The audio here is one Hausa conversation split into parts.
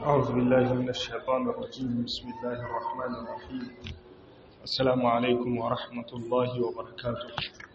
أعوذ بالله من الشيطان الرجيم بسم الله الرحمن الرحيم السلام عليكم ورحمة الله وبركاته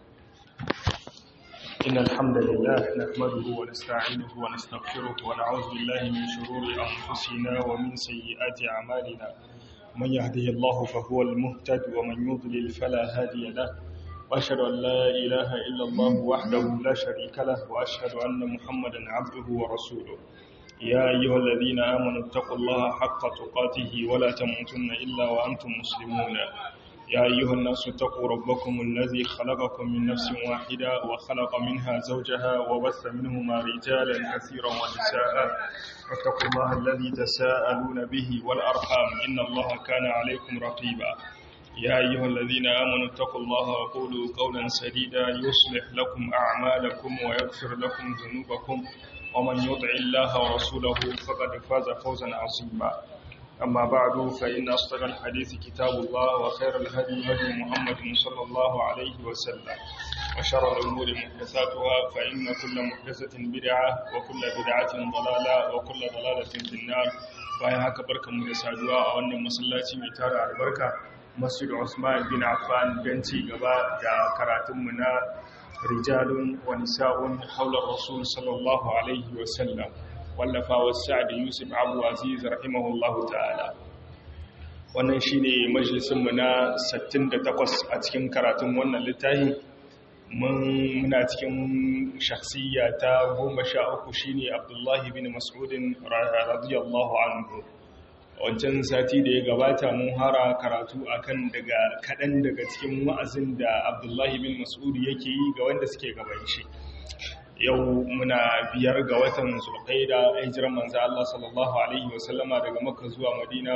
إن الحمد لله نحمده ونستعينه ونستغفره ونعوذ بالله من شرور أنفسنا ومن سيئات أعمالنا من يهده الله فهو المهتد ومن يضلل فلا هادي له وأشهد أن لا إله إلا الله وحده لا شريك له وأشهد أن محمدا عبده ورسوله يا أيها الذين آمنوا اتقوا الله حق تقاته ولا تموتن إلا وأنتم مسلمون يا أيها الناس اتقوا ربكم الذي خلقكم من نفس واحدة وخلق منها زوجها وبث منهما رجالا كثيرا ونساء واتقوا الله الذي تساءلون به والأرحام إن الله كان عليكم رقيبا يا أيها الذين آمنوا اتقوا الله وقولوا قولا سديدا يصلح لكم أعمالكم ويغفر لكم ذنوبكم ومن يطع الله ورسوله فقد فاز فوزا عظيما أما بعد فإن أصدق الحديث كتاب الله وخير الهدي هدي محمد صلى الله عليه وسلم وشر الأمور محدثاتها فإن كل محدثة بدعة وكل بدعة ضلالة وكل ضلالة في النار bayan haka barkanmu da saduwa a wannan masallaci mai tara albarka masjid Usman bin Affan don ci gaba da karatunmu na rijalun wa nisa'un haular rasul sallallahu alaihi wasallam wallafa wa sa'ad yusuf abu aziz rahimahullahu ta'ala wannan shine majalisinmu na 68 a cikin karatun wannan littafi mun muna cikin shakhsiyya ta 13 shine abdullahi bin mas'udin radiyallahu anhu wancan sati da ya gabata mun hara karatu akan daga kaɗan daga cikin wa'azin da abdullahi bin mas'ud yake yi ga wanda suke gaban shi yau muna biyar ga watan zulqaida hijiran manzo Allah sallallahu alaihi wasallama daga makka zuwa madina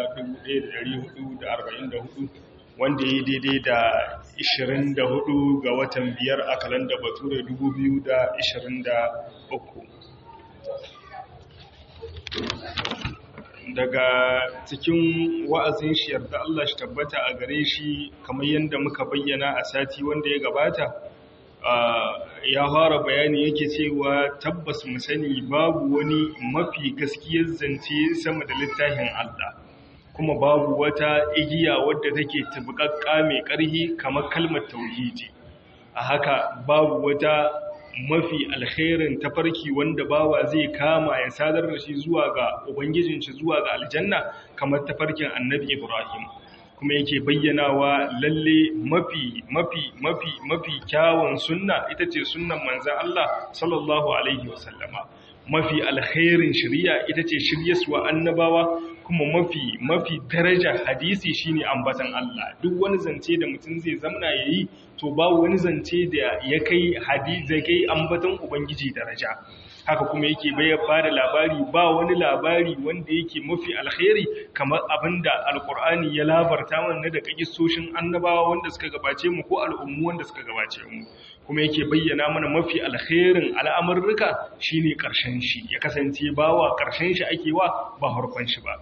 1444 wanda ya daidai da 24 ga watan biyar a kalanda bature 2023 daga cikin wa'azin shi yarda Allah shi tabbata a gare shi kamar yadda muka bayyana a sati wanda ya gabata ya fara bayani yake cewa tabbas mu sani babu wani mafi gaskiyar zance sama da littafin Allah kuma babu wata igiya wadda take tabbakakka mai ƙarhi kamar kalmar tauhidi a haka babu wata mafi alkhairin tafarki wanda bawa zai kama ya sadar da shi zuwa ga ubangijin shi zuwa ga aljanna kamar tafarkin annabi ibrahim kuma yake bayyanawa lalle mafi mafi mafi mafi kyawun sunna ita ce sunnan manzon Allah sallallahu alaihi wasallama mafi alkhairin shari'a ita ce shiryaswa annabawa kuma mafi mafi daraja hadisi shine ambatan Allah duk wani zance da mutum zai zamna yayi to ba wani zance da ya kai hadisi zai kai ambatan ubangiji daraja haka kuma yake bayar da labari ba wani labari wanda yake mafi alkhairi kamar abinda alkur'ani ya labarta mana da kagissoshin annabawa wanda suka gabace mu ko al'ummu wanda suka gabace mu kuma yake bayyana mana mafi alkhairin al'amurruka shine karshen shi ya kasance bawa karshen shi ake wa ba harkon shi ba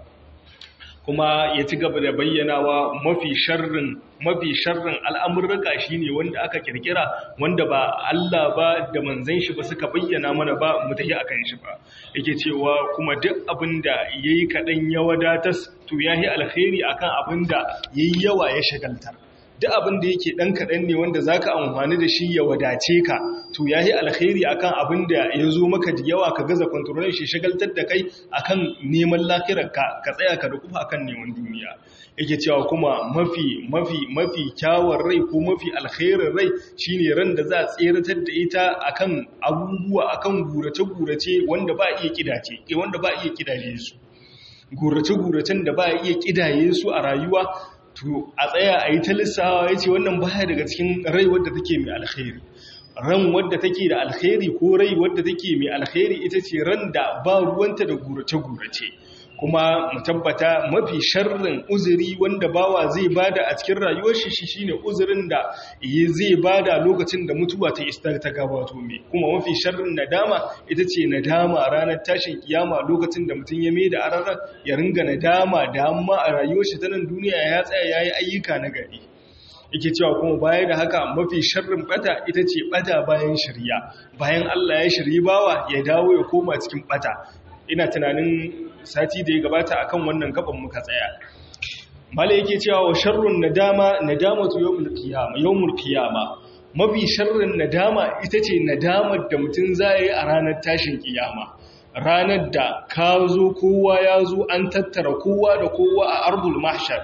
kuma ya ci gaba da bayyanawa mafi sharrin mafi sharrin al'amurraka shine wanda aka kirkira wanda ba Allah ba da manzon shi ba suka bayyana mana ba mu tafi akan shi ba yake cewa kuma duk abinda yayi kadan ya wadatas to yahi alkhairi akan abinda yayi yawa ya shagaltar duk abin da yake ɗan kaɗan ne wanda za ka amfani da shi ya wadace ka to ya yi alkhairi akan abin da ya zo maka da yawa ka gaza kwantarolin shi shagaltar da kai akan neman lafiyarka ka tsaya ka da kufa akan neman duniya yake cewa kuma mafi mafi mafi kyawun rai ko mafi alkhairin rai shine ran da za a tseratar da ita akan abubuwa akan gurace-gurace wanda ba iya kidace wanda ba iya kidaye su gurace-guracen da ba iya kidaye su a rayuwa to a tsaya a yi ta lissawa ya ce wannan baya daga cikin rai wadda take mai alkhairi ran wadda take da alkhairi ko rai wadda take mai alkhairi ita ce ran da ba ruwanta da gurace-gurace kuma mu tabbata mafi sharrin uzuri wanda bawa zai bada a cikin rayuwar shi shine uzurin da zai bada lokacin da mutuwa ta istar ta gabato mai kuma mafi sharrin nadama ita ce nadama ranar tashin kiyama lokacin da mutum ya mai da ararar ya ringa nadama da amma a rayuwar shi ta nan duniya ya tsaya yayi ayyuka na gari yake cewa kuma baya da haka mafi sharrin bata ita ce bata bayan shirya bayan Allah ya shirye bawa ya dawo ya koma cikin bata ina tunanin sati da ya gabata akan wannan gaban muka tsaya mala yake cewa wa sharrun nadama nadamatu yawmul qiyamah yawmul qiyamah mafi sharrin nadama ita ce nadamar da mutum zai a ranar tashin kiyama ranar da ka zo kowa ya zo an tattara kowa da kowa a ardul mahshar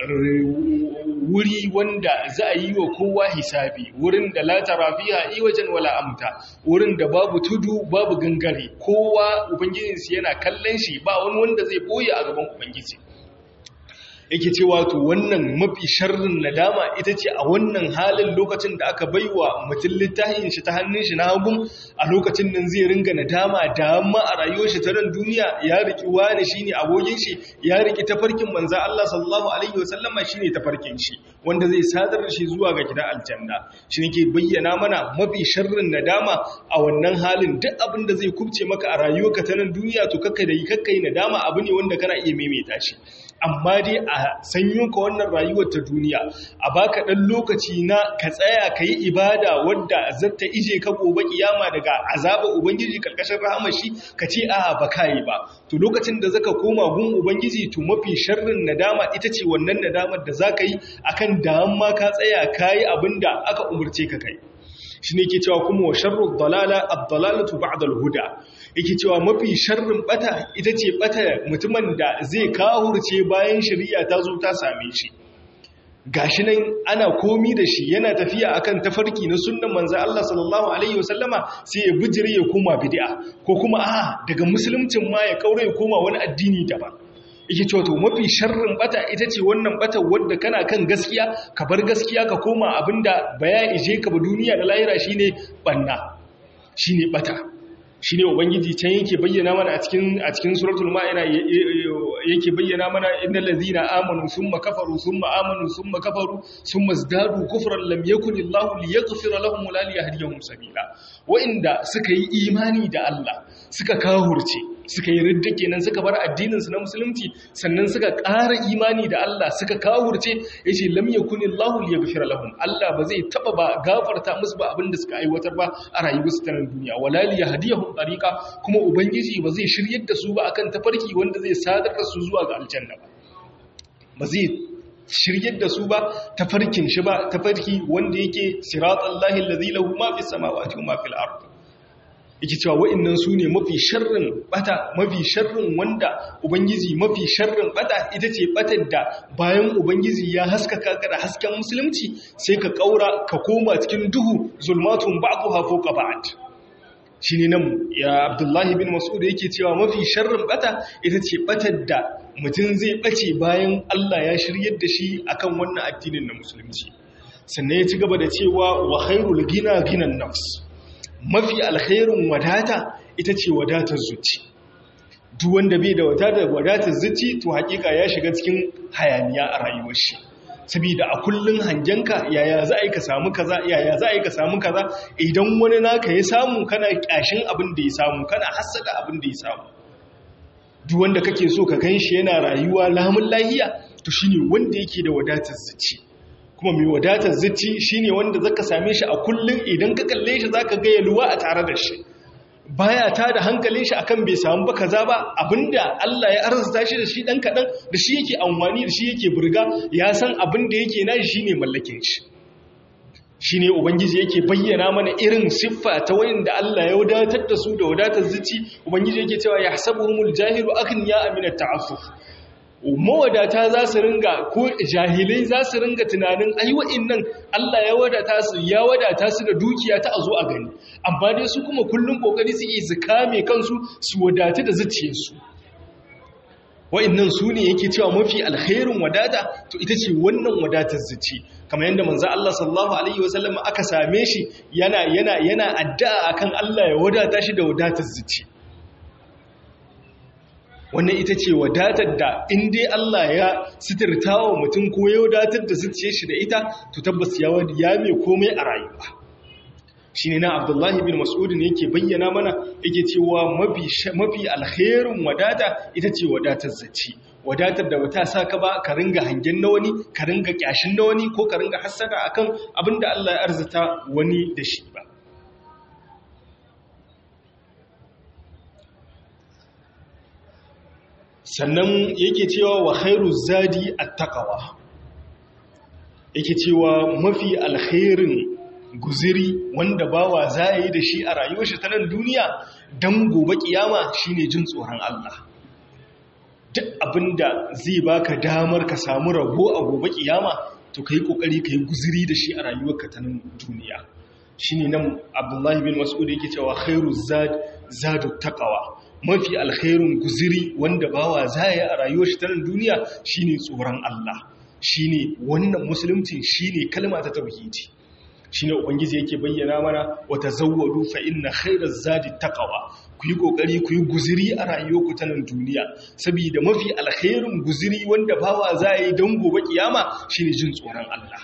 wuri wanda za a yi wa kowa hisabi wurin da la tarafiya iwajen wala amta wurin da babu tudu babu gangare kowa ubangijinsu yana kallon shi ba wani wanda zai boye a gaban ubangiji yake cewa to wannan mafi sharrin nadama ita ce a wannan halin lokacin da aka baiwa mutum littafin shi ta hannun shi na hagun a lokacin nan zai ringa nadama da amma a rayuwar shi ta nan duniya ya riki wani shine abokin shi ya riki tafarkin manzo Allah sallallahu alaihi wasallama shine tafarkin shi wanda zai sadar da shi zuwa ga gidan aljanna shi ne ke bayyana mana mafi sharrin nadama a wannan halin duk abin da zai kubce maka a rayuwarka ta nan duniya to kakkai da yi kakkai nadama abu ne wanda kana iya maimaita shi amma dai a sanyo ka wannan rayuwar ta duniya a baka dan lokaci na ka tsaya ka yi ibada wadda zata ije ka gobe kiyama daga azaba ubangiji karkashin rahama shi ka ce a ba ka yi ba to lokacin da zaka koma gun ubangiji to mafi sharrin nadama ita ce wannan nadamar da zaka yi akan da amma ka tsaya kayi abinda aka umurce ka kai shi ne ke cewa kuma wa sharrun dalala abdalalatu ba'dal huda yake cewa mafi sharrin bata ita ce bata mutumin da zai kahurce bayan shari'a ta zo ta same shi gashi nan ana komi da shi yana tafiya akan tafarki na sunnan manzo Allah sallallahu alaihi wasallama sai ya bijire ya koma bid'a ko kuma a daga musuluncin ma ya kaure ya koma wani addini daban yake cewa to mafi sharrin bata ita ce wannan bata wadda kana kan gaskiya ka bar gaskiya ka koma abinda baya ije ka ba duniya da lahira shine banna shine bata shine ubangiji can yake bayyana mana a cikin a cikin suratul ma'ida yake bayyana mana innal ladhina amanu thumma kafaru thumma amanu thumma kafaru thumma izdadu kufran lam yakun illahu liyaghfira lahum wa la liyahdiyahum sabila wa inda suka yi imani da Allah suka kahurce suka yi ridda kenan suka bar addininsu na musulunci sannan suka ƙara imani da Allah suka kawurce ya ce lam yakun Allahu liyaghfira lahum Allah ba zai taba ba gafarta musu ba abinda suka aiwatar ba a rayuwarsu ta duniya wala liyahdiyahum tariqa kuma ubangiji ba zai shiryar da su ba akan tafarki wanda zai sadar da su zuwa ga aljanna ba ba zai shiryar da su ba tafarkin shi ba tafarki wanda yake siratallahi allazi lahu ma fis samawati wa ma fil ardi yake cewa wa'annan su ne mafi sharrin bata mafi sharrin wanda ubangiji mafi sharrin bata ita ce batar da bayan ubangiji ya haskaka ka da hasken musulunci sai ka kaura ka koma cikin duhu zulmatun ba'dha fawqa ba'd shine nan ya abdullahi bin mas'ud yake cewa mafi sharrin bata ita ce batar da mutum zai bace bayan Allah ya shiryar da shi akan wannan addinin na musulunci sannan ya ci gaba da cewa wa khairul gina ginan nafs mafi alkhairun wadata ita ce wadatar zuci duk wanda bai da wadatar wadatar zuci to hakika ya shiga cikin hayaniya a rayuwar shi saboda a kullun hangenka yaya za a yi ka samu kaza yaya za a yi ka samu kaza idan wani naka ya samu kana kyashin abin da ya samu kana hassada abin da ya samu duk wanda kake so ka ganshi yana rayuwa lamun lahiya to shine wanda yake da wadatar zuci kuma mai wadatar zuci shine wanda zaka same shi a kullun idan ka kalle shi zaka ga yalwa a tare da shi baya ta da hankalin shi akan bai samu ba kaza ba abinda Allah ya arzuta shi da shi dan kadan da shi yake amfani da shi yake burga ya san abinda yake nashi shine mallakin shi shine ubangiji yake bayyana mana irin siffa ta wanda Allah ya wadatar da su da wadatar zuci ubangiji yake cewa yahsabuhumul jahilu aghniya aminat ta'affuf mawadata za su ringa ko jahilai za su ringa tunanin ai nan Allah ya wadata su ya wadata su da dukiya ta a zo a gani amma dai su kuma kullum kokari suke su kame kansu su wadata da zuciyarsu wa'annan su ne yake cewa mafi alkhairin wadata to ita ce wannan wadatar zuci kamar yadda manzo Allah sallallahu alaihi wasallam aka same shi yana yana yana addu'a akan Allah ya wadata shi da wadatar zuci wannan ita ce wadatar da in dai Allah ya sitirta wa mutum ko ya wadatar da zuciyar shi da ita to tabbas ya ya mai komai a rayuwa shine na Abdullahi bin Mas'ud ne yake bayyana mana yake cewa mafi mafi alkhairin wadata ita ce wadatar zuci wadatar da wata saka ba ka ringa hangen na wani ka ringa kyashin na wani ko ka ringa hassada akan abinda Allah ya arzuta wani da shi ba sannan yake cewa wa khairu zadi at-taqwa yake cewa mafi alkhairin guziri wanda bawa za yi da shi a rayuwar shi ta nan duniya dan gobe kiyama shine jin tsoron Allah duk abinda zai baka damar ka samu rabo a gobe kiyama to kai kokari kai guziri da shi a rayuwarka ta nan duniya shine nan Abdullahi bin Mas'ud yake cewa khairu zad zadu taqwa mafi alkhairun guziri wanda bawa zai a rayuwar shi ta nan duniya shine tsoron Allah shine wannan musulunci shine kalma ta tauhidi shine ubangiji yake bayyana mana wa tazawwadu fa inna khairaz zadi taqwa ku yi kokari ku yi guziri a rayuwarku ta nan duniya saboda mafi alkhairun guziri wanda bawa zai don gobe kiyama shine jin tsoron Allah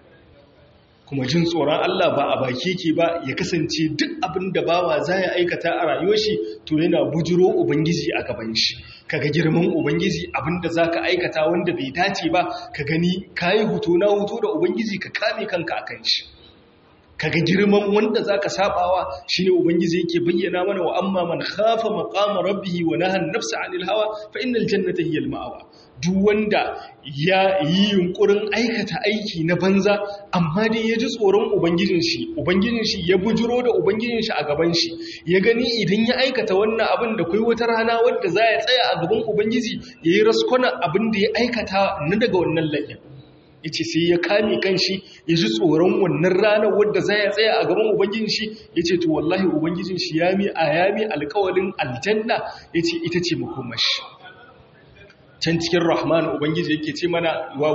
kuma jin tsoron Allah ba a baki ke ba ya kasance duk abin da bawa za ya aikata a rayuwar shi to yana bujiro ubangiji a gaban shi kaga girman ubangiji abin da za ka aikata wanda bai dace ba ka gani ka yi hutu na hutu da ubangiji ka kame kanka a kan shi kaga girman wanda za ka sabawa shi ne ubangiji yake bayyana mana wa amma man khafa maqama rabbih wa nahan nafsa anil hawa fa innal jannata hiya al ma'wa duk wanda ya yi yunkurin aikata aiki na banza amma dai ya ji tsoron ubangijin shi ubangijin shi ya bujiro da ubangijin shi a gaban shi ya gani idan ya aikata wannan abin da kai wata rana wadda za ya tsaya a gaban ubangiji ya yi raskwana abin da ya aikata na daga wannan laifin ya ce sai ya kame kanshi ya ji tsoron wannan ranar wadda za ya tsaya a gaban ubangijin shi ya ce to wallahi ubangijin shi ya mi a yami alkawalin aljanna ya ce ita ce makomashi can cikin rahman ubangiji yake ce mana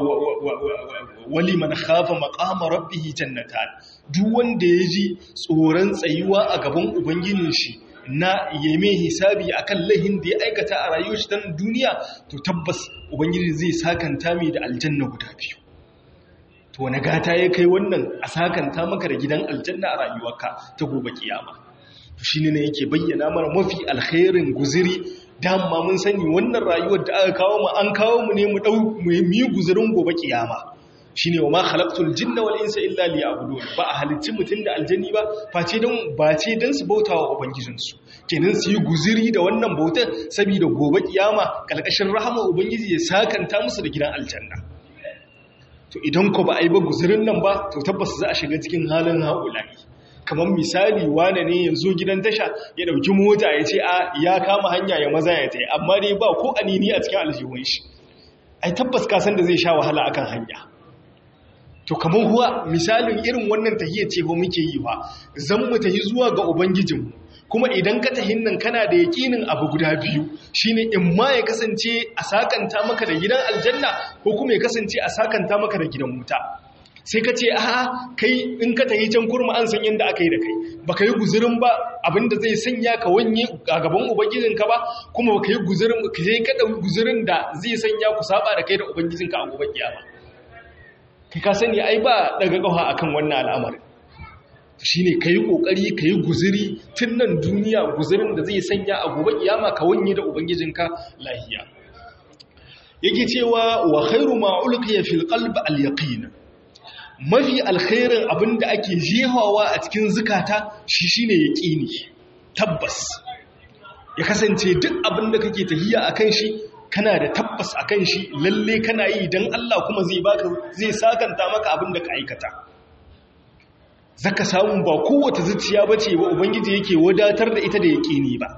wali man khafa maqama rabbih jannatan duk wanda ya ji tsoron tsayuwa a gaban ubangijin shi na yeme hisabi akan lahin da ya aikata a rayuwar shi ta duniya to tabbas ubangiji zai sakanta mai da aljanna guda biyu to wani gata ya kai wannan a sakanta maka da gidan aljanna a rayuwarka ta gobe kiyama shi ne yake bayyana mana mafi alkhairin guziri dama mun sani wannan rayuwar da aka kawo mu an kawo mu ne mu dau mu yi guzirin gobe kiyama shine wa ma khalaqtul jinna wal insa illa liya'budun ba a halicci mutun da aljanni ba face dan ba ce dan su bautawa ubangijin su kenan su yi guziri da wannan bautar saboda gobe kiyama kalkashin rahama ubangiji ya sakanta musu da gidan aljanna to idan ko ba a yi ba guzirin nan ba to tabbas za a shiga cikin halin haulayi kamar misali wane ne ya zo gidan tasha ya dauki mota ya ce a ya kama hanya ya maza ya tai amma dai ba ko anini a cikin aljihun shi ai tabbas ka san da zai sha wahala akan hanya to kamar huwa misalin irin wannan tahiyya ce ko muke yi ba zan mu tahi zuwa ga ubangijinmu kuma idan ka tahin nan kana da yakinin abu guda biyu shine in ma ya kasance a sakanta maka da gidan aljanna ko kuma ya kasance a sakanta maka da gidan wuta sai ka ce a kai in ka tahi can kurma an san yadda aka yi da kai baka yi guzurin ba abinda zai sanya ka wanye a gaban ubangijinka ba kuma baka yi guzurin ka sai ka dauki guzurin da zai sanya ku saba da kai da ubangijinka a gobe kiyama kai ka sani ai ba daga kafa akan wannan al'amarin shine kai kokari kai guzuri tun nan duniya guzurin da zai sanya a gobe kiyama ka wanye da ubangijinka lahiya yake cewa wa khairu ma ulqiya fil qalb al yaqin mafi alkhairin abin da ake jehawa a cikin zukata shi shine yaqini tabbas ya kasance duk abin da kake tahiya akan shi kana da tabbas akan shi lalle kana yi dan Allah kuma zai baka zai sakanta maka abin da ka aikata zaka samu ba kowace zuciya bace ba ubangiji yake wadatar da ita da yaqini ba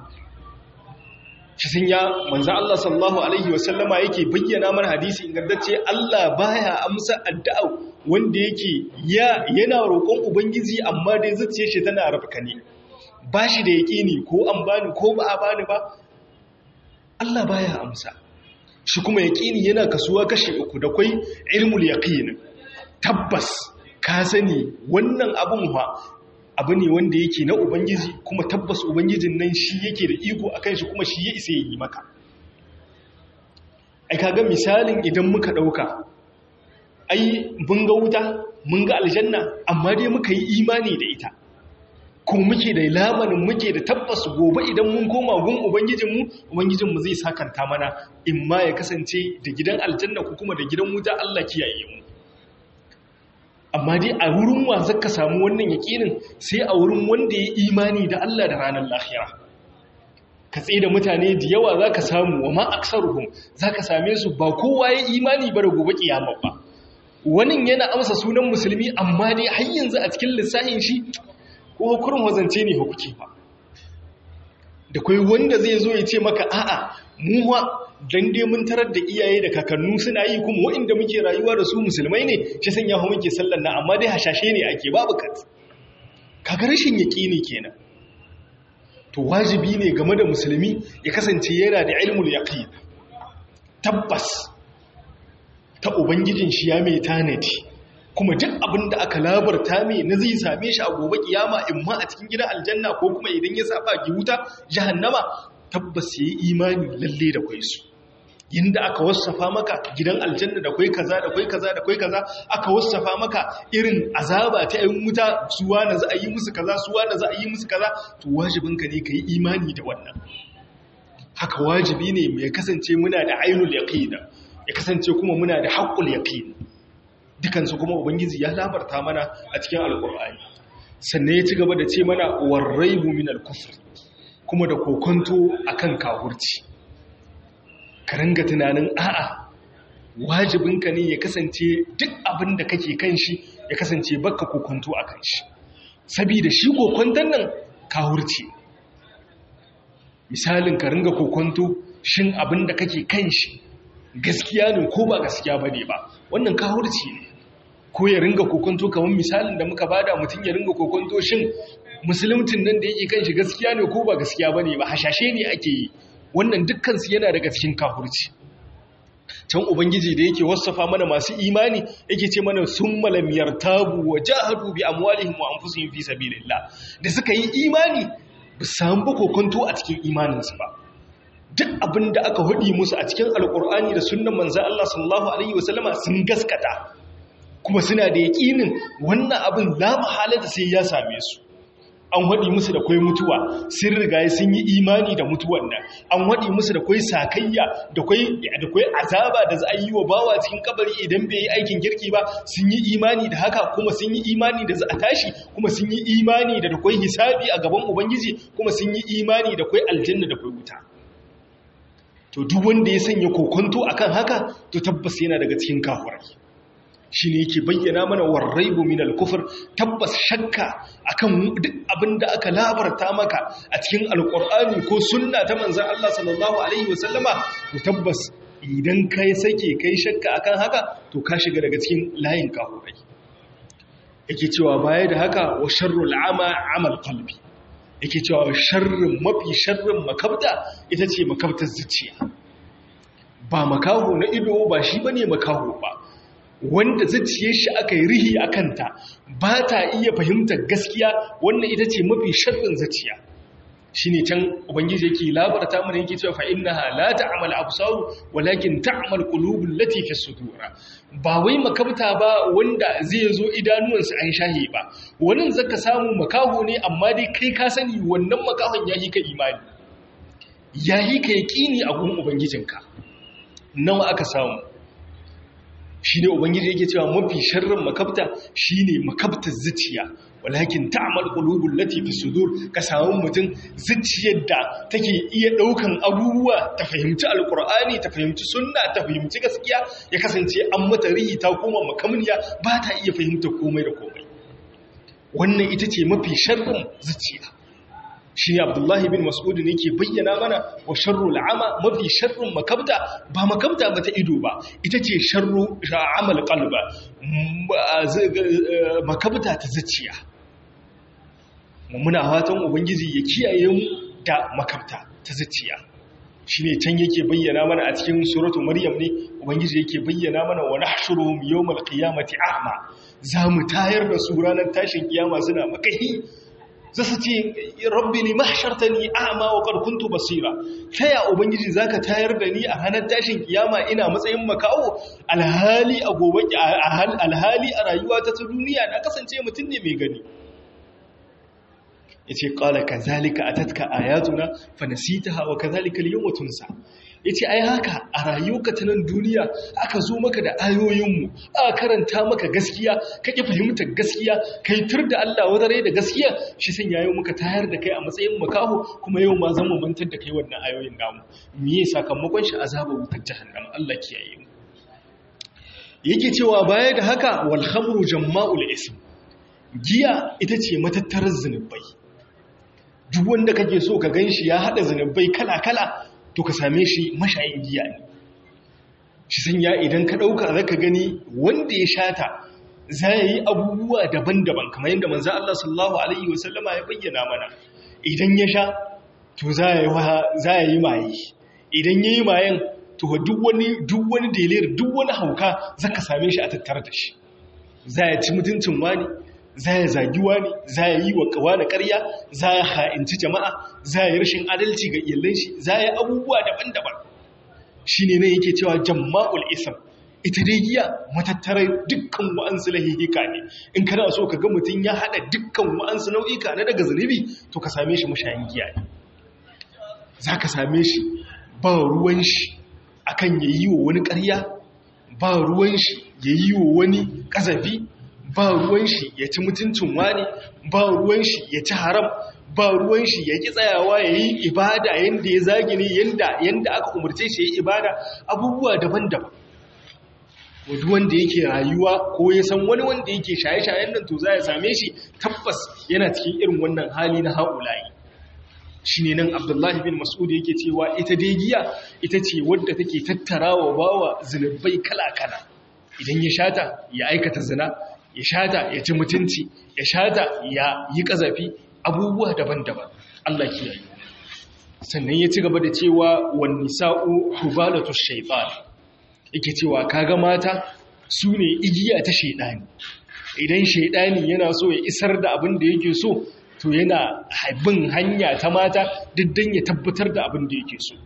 shi sun ya manzo Allah sallallahu alaihi wasallama yake bayyana mana hadisi ingantacce Allah baya amsa addu'a wanda yake ya yana roƙon ubangiji amma dai zuciyar shi tana rafkane bashi da yaqini ko an bani ko ba a bani ba Allah baya amsa shi kuma yaqini yana kasuwa kashi uku da kai ilmul yaqin tabbas ka sani wannan abun fa abu ne wanda yake na ubangiji kuma tabbas ubangijin nan shi yake da iko akan shi kuma shi ya isa yi maka ai kaga misalin idan muka dauka ai mun ga wuta mun ga aljanna amma dai muka yi imani da ita kuma muke da lamarin muke da tabbas gobe idan mun koma gun ubangijinmu ubangijinmu zai sakanta mana in ma ya kasance da gidan aljanna ko kuma da gidan wuta Allah kiyaye mu amma dai a wurin wa zaka samu wannan yakinin sai a wurin wanda ya imani da Allah da ranar lahira ka tsaye da mutane da yawa za ka samu wa ma aksaruhum za ka same su ba kowa ya imani ba da gobe kiyama ba wani yana amsa sunan musulmi amma dai har yanzu a cikin lissafin shi ko hukurin wazance ne hukuki ba da kai wanda zai zo ya ce maka a'a mu ma dan dai mun tarar da iyaye da kakannu suna yi kuma waɗanda muke rayuwa da su musulmai ne shi sanya hu muke sallar na amma dai hashashe ne ake babu kat kaga rashin yaqini kenan to wajibi ne game da musulmi ya kasance yana da ilmul yaqin tabbas ta ubangijin shi ya mai tanadi kuma duk abin da aka labarta mai na zai same shi a gobe kiyama in ma a cikin gidan aljanna ko kuma idan ya saba ki wuta jahannama tabbas yayi imani lalle da kai su yinda aka wasafa maka gidan aljanna da kai kaza da kai kaza da kai kaza aka wasafa maka irin azaba ta yin wuta suwa na za a yi musu kaza suwa na za a yi musu kaza to wajibinka ne ka yi imani da wannan haka wajibi ne mai kasance muna da ainul yaqina ya kasance kuma muna da haqqul yaqin dukansu kuma ubangiji ya labarta mana a cikin alqur'ani sannan ya ci gaba da ce mana warraibu min al-kufr kuma da kokonto akan kafirci ka ringa tunanin a'a wajibinka ne ya kasance duk abin da kake kan shi ya kasance baka kokonto a kan shi saboda shi kokonton nan kawurci misalin ka ringa kokonto shin abin da kake kan shi gaskiya ne ko ba gaskiya ba ne ba wannan kawurci ne ko ya ringa kokonto kamar misalin da muka bada mutum ya ringa kokonto shin musulmcin nan da yake kan shi gaskiya ne ko ba gaskiya ba ne ba hashashe ne ake yi wannan dukkansu yana daga cikin kafurci can ubangiji da yake wasafa mana masu imani yake ce mana sun malamiyar tabu wa jahadu bi amwalihim wa anfusihim fi sabilillah da suka yi imani ba samu ba kokonto a cikin imaninsu ba duk abin da aka hudi musu a cikin alkur'ani da sunnan manzon Allah sallallahu alaihi wasallama sun gaskata kuma suna da yaƙinin wannan abin la mahalata sai ya same su an waɗi musu da kwai mutuwa sun riga sun yi imani da mutuwan nan an waɗi musu da kwai sakayya da kwai azaba da za a yi wa bawa cikin kabari idan bai yi aikin kirki ba sun yi imani da haka kuma sun yi imani da za a tashi kuma sun yi imani da da kwai hisabi a gaban ubangiji kuma sun yi imani da kwai aljanna da kwai wuta to duk wanda ya sanya kokonto akan haka to tabbas yana daga cikin kafurai shi ne yake bayyana mana warraibu min al-kufr tabbas shakka akan duk abinda aka labarta maka a cikin alqur'ani ko sunna ta manzon Allah sallallahu alaihi wasallama to tabbas idan kai sake kai shakka akan haka to ka shiga daga cikin layin kafurai yake cewa baya da haka wa sharrul ama amal qalbi yake cewa sharrin mafi sharrin makabta ita ce makabtar zuciya ba makaho na ido ba shi bane makaho ba wanda zuciyar shi aka yi rihi a kanta ba ta iya fahimtar gaskiya wannan ita ce mafi sharrin zuciya shi ne can ubangiji yake labarta mana yake cewa fa'innaha la ta'amal absaru walakin ta'amal qulubul lati fi sudura ba wai makabta ba wanda zai zo idanuwansa an shahe ba wannan zaka samu makaho ne amma dai kai ka sani wannan makahon yayi ka imani yayi ka yaqini a gun ubangijinka nawa aka samu shi ne ubangiji yake cewa mafi sharrin makabta shi ne makabtar zuciya walakin ta'amal qulubul lati fi sudur ka samu mutum zuciyar da take iya daukan abubuwa ta fahimci alqur'ani ta fahimci sunna ta fahimci gaskiya ya kasance an mata rihi ta koma makamniya ba ta iya fahimta komai da komai wannan ita ce mafi sharrin zuciya shi ne abdullahi bin mas'ud ne ke bayyana mana wa sharru al'ama mafi sharrun makabta ba makabta ba ta ido ba ita ce sharru amal qalba makabta ta zuciya muna fatan ubangiji ya kiyaye mu da makabta ta zuciya shine can yake bayyana mana a cikin suratu maryam ne ubangiji yake bayyana mana wa nahshuruhum yawmal qiyamati a'ma zamu tayar da su ranar tashin kiyama suna makahi za su ce rabbi ne mahshartani a'ma wa qad kuntu basira taya ubangiji zaka tayar da ni a ranar tashin kiyama ina matsayin makawo alhali a gobe alhali a rayuwa ta duniya na kasance mutum ne mai gani yace qala kazalika atatka ayatuna fanasitaha wa kazalika al-yawma tunsa ya ce ai haka a rayuka ta nan duniya aka zo maka da ayoyinmu aka karanta maka gaskiya ka ƙi fahimtar gaskiya ka yi tur da Allah wadare da gaskiya shi san yayo muka tayar da kai a matsayin makaho kuma yau ma zan mantar da kai wannan ayoyin namu me ya sakamakon shi azaba wutar jahannama Allah kiyaye mu yake cewa baya da haka wal khamru jamma'ul ism giya ita ce matattarar zunubai duk wanda kake so ka ganshi ya hada zunubai kala-kala to ka same shi mashayin giya ne shi sanya idan ka dauka zaka gani wanda ya shata za yi abubuwa daban-daban kamar yadda manzo Allah sallallahu alaihi wasallama ya bayyana mana idan ya sha to za ya yi maye idan ya yi mayen to duk wani duk wani delir duk wani hauka zaka same shi a tattare da shi za ya ci mutuncin wani za ya zagi wani za ya yi wa kawa da ƙarya za ya ha'inci jama'a za ya yi rashin adalci ga iyalan shi za ya yi abubuwa daban-daban shi ne nan yake cewa jamma'ul isam ita dai giya matattarar dukkan wa'ansu lahihika ne in kana so ka ga mutum ya haɗa dukkan wa'ansu nau'ika na daga zunubi to ka same shi mashayin giya ne za ka same shi ba ruwan shi akan ya yi wa wani ƙarya ba ruwan shi ya yi wa wani ƙazafi ba ruwan shi ya ci mutuncin wani ba ruwan shi ya ci haram ba ruwan shi ya ki tsayawa ya yi ibada yadda ya zagi ne yadda aka umarce shi ya yi ibada abubuwa daban-daban wadda wanda yake rayuwa ko ya san wani wanda yake shaye-shayen nan to za ya same shi tabbas yana cikin irin wannan hali na haƙulayi shi ne nan abdullahi bin mas'ud yake cewa ita dai giya ita ce wadda take tattara wa bawa zunubai kala-kala idan ya shata ya aikata zina ya shata ya ci mutunci ya shata ya yi ƙazafi abubuwa daban-daban Allah kiyaye sannan ya ci gaba da cewa wan nisa'u hubalatu shaytan yake cewa kaga mata su ne igiya ta shaidani idan shaidani yana so ya isar da abin da yake so to yana bin hanya ta mata diddan ya tabbatar da abin da yake so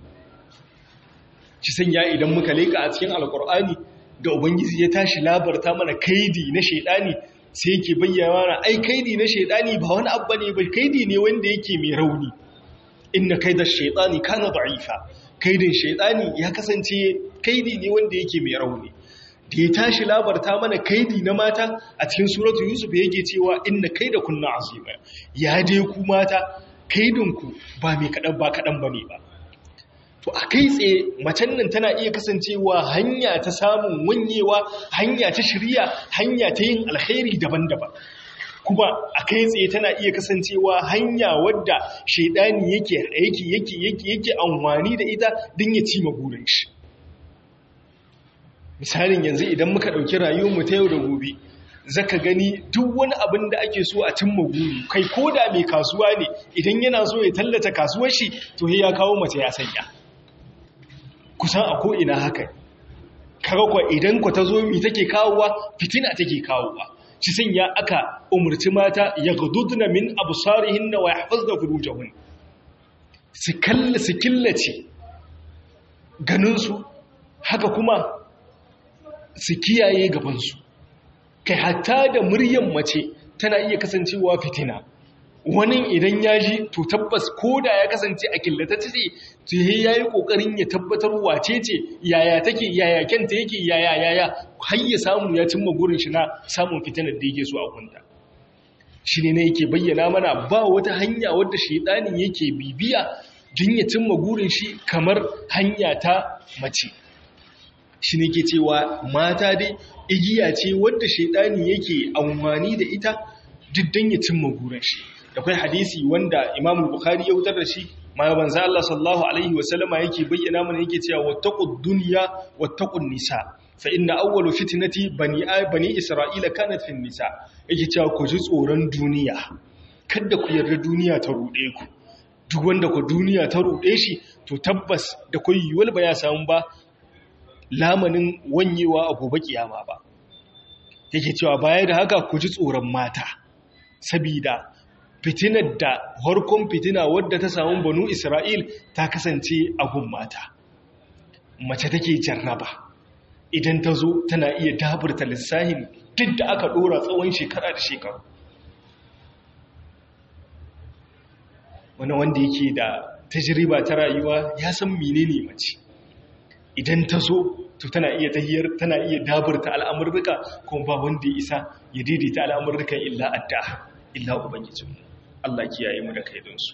ci sanya idan muka leka a cikin alkur'ani da ubangiji ya tashi labarta mana kaidi na shaidani sai yake bayyana mana ai kaidi na shaidani ba wani abu ne ba kaidi ne wanda yake mai rauni inna kaida shaitani kana da'ifa kaidin shaitani ya kasance kaidi ne wanda yake mai rauni da ya tashi labarta mana kaidi na mata a cikin suratu yusuf yake cewa inna kaida kunna azima ya dai ku mata kaidinku ba mai kadan ba kadan bane ba to a kai tsaye macen nan tana iya kasancewa hanya ta samun wanyewa hanya ta shirya hanya ta yin alkhairi daban-daban kuma a kai tsaye tana iya kasancewa hanya wadda shaidani yake yake yake yake yake amfani da ita don ya ci burin shi misalin yanzu idan muka ɗauki rayuwarmu ta yau da gobe zaka gani duk wani abin da ake so a cimma guri kai ko da mai kasuwa ne idan yana so ya tallata kasuwar shi to ya kawo mace ya sanya kusan a ko'ina haka kaga kwa idan ku ta zo mi take kawowa fitina take kawowa ci sanya aka umarci mata ya gududna min absarihinna wa yahfazna furujahun su kalla su killace ganinsu haka kuma su kiyaye gabansu kai hatta da muryan mace tana iya kasancewa fitina wani idan ya ji to tabbas ko da ya kasance a killata ce to ya yi kokarin ya tabbatar wace ce yaya take yaya kyanta yake yaya yaya har ya samu ya cimma gurin shi na samun fitinar da yake so a kunta shi ne na yake bayyana mana ba wata hanya wadda shaidanin yake bibiya don ya cimma gurin shi kamar hanya ta mace shi ne ke cewa mata dai igiya ce wadda shaidani yake amfani da ita duk don ya cimma gurin shi da kai hadisi wanda Imam Bukhari ya wutar da shi ma banza Allah sallallahu alaihi wa sallama yake bayyana mana yake cewa wattaqud dunya wattaqun nisa fa inna awwalu fitnati bani bani isra'ila kanat fin nisa yake cewa ku ji tsoron duniya kada ku yarda duniya ta rude ku duk wanda ku duniya ta rude shi to tabbas da kai yiwal ba ya samu ba lamanin wanyewa a gobe kiyama ba yake cewa baya da haka ku ji tsoron mata sabida fitinar da harkon fitina wadda ta samu banu Isra'il ta kasance a gun mata. Mace take jarraba, idan ta zo tana iya daburta lissahin duk da aka ɗora tsawon shekara da shekaru. Wani wanda yake da tajiriba ta rayuwa ya san menene mace. idan ta zo to tana iya tahiyar tana iya daburta al'amurruka kuma ba wanda ya isa ya daidaita al'amurrukan illa adda illa ubangijinmu Allah kiyaye mu da kaidinsu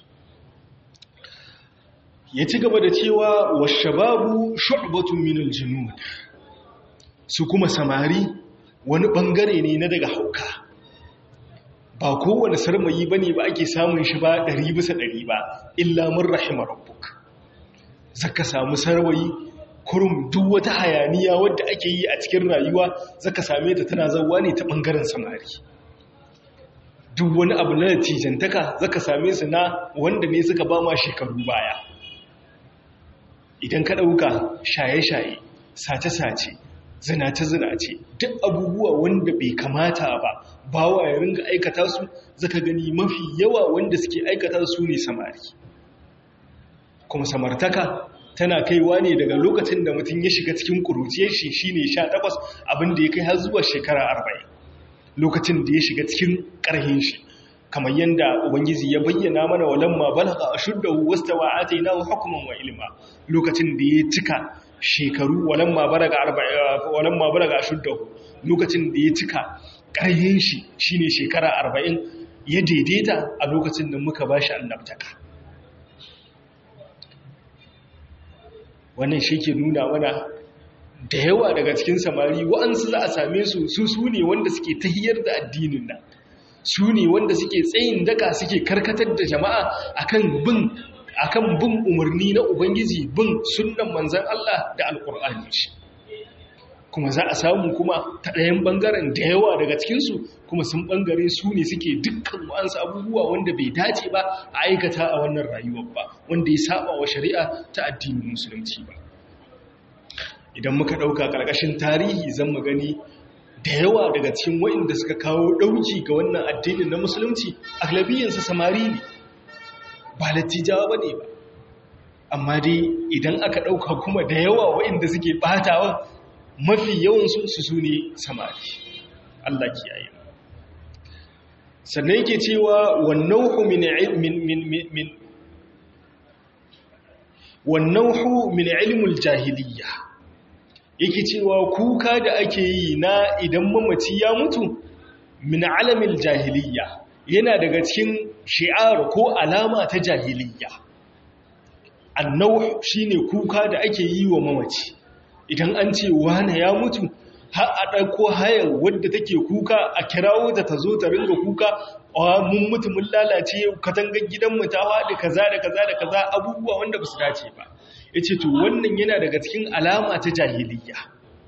ya ci gaba da cewa washababu shu'batun minal junud su kuma samari wani bangare ne na daga hauka ba kowane sarmayi bane ba ake samun shi ba ɗari bisa ɗari ba illa mun rahima rabbuk zaka samu sarwayi kurum duk wata hayaniya wadda ake yi a cikin rayuwa zaka same ta tana zauwa ne ta bangaren samari duk wani abu na natijantaka zaka same su na wanda ne suka ba ma shekaru baya idan ka ɗauka shaye-shaye sace-sace zinace-zinace duk abubuwa wanda bai kamata ba bawa ya ringa aikata su zaka gani mafi yawa wanda suke aikata su ne samari kuma samartaka tana kaiwa ne daga lokacin da mutum ya shiga cikin ƙuruciyar shi shine 18 abinda ya kai har zuwa shekara 40 lokacin da ya shiga cikin ƙarhin shi kamar yadda ubangiji ya bayyana mana walamma balagha ashuddahu wastawa atainahu hukman wa ilma lokacin da ya cika shekaru walamma balaga 40 walamma balaga ashuddahu lokacin da ya cika ƙarhin shi shine shekara 40 ya daidaita a lokacin da muka bashi annabtaka wannan shi ke nuna mana da yawa daga cikin samari wa'ansu za a same su su su ne wanda suke tahiyar da addinin nan su ne wanda suke tsayin daka suke karkatar da jama'a akan bin akan bin umarni na ubangiji bin sunnan manzon Allah da alkur'ani shi kuma za a samu kuma ta ɗayan ɓangaren da yawa daga cikinsu kuma sun ɓangare su ne suke dukkan wa'ansu abubuwa wanda bai dace ba a aikata a wannan rayuwar ba wanda ya saba wa shari'a ta addinin musulunci ba idan muka ɗauka ƙarƙashin tarihi zan mu gani da yawa daga cikin waɗanda suka kawo ɗauki ga wannan addinin na musulunci aglabiyansa samari ne ba lattijawa ba ne ba amma dai idan aka ɗauka kuma da yawa waɗanda suke ɓatawa mafi yawansu su su ne samari Allah kiyaye sannan yake cewa wannauhu min min min wannauhu min ilmul jahiliyya yake cewa kuka da ake yi na idan mamaci ya mutu min alamil jahiliyya yana daga cikin shi'ar ko alama ta jahiliyya annauh shine kuka da ake yi wa mamaci idan an ce wane ya mutu har a ɗauko hayar wadda take kuka a kirawo ta ta zo ta ringa kuka a mun mutu mun lalace katangar gidanmu ta faɗi kaza da kaza da kaza abubuwa wanda ba su dace ba ya ce to wannan yana daga cikin alama ta jahiliya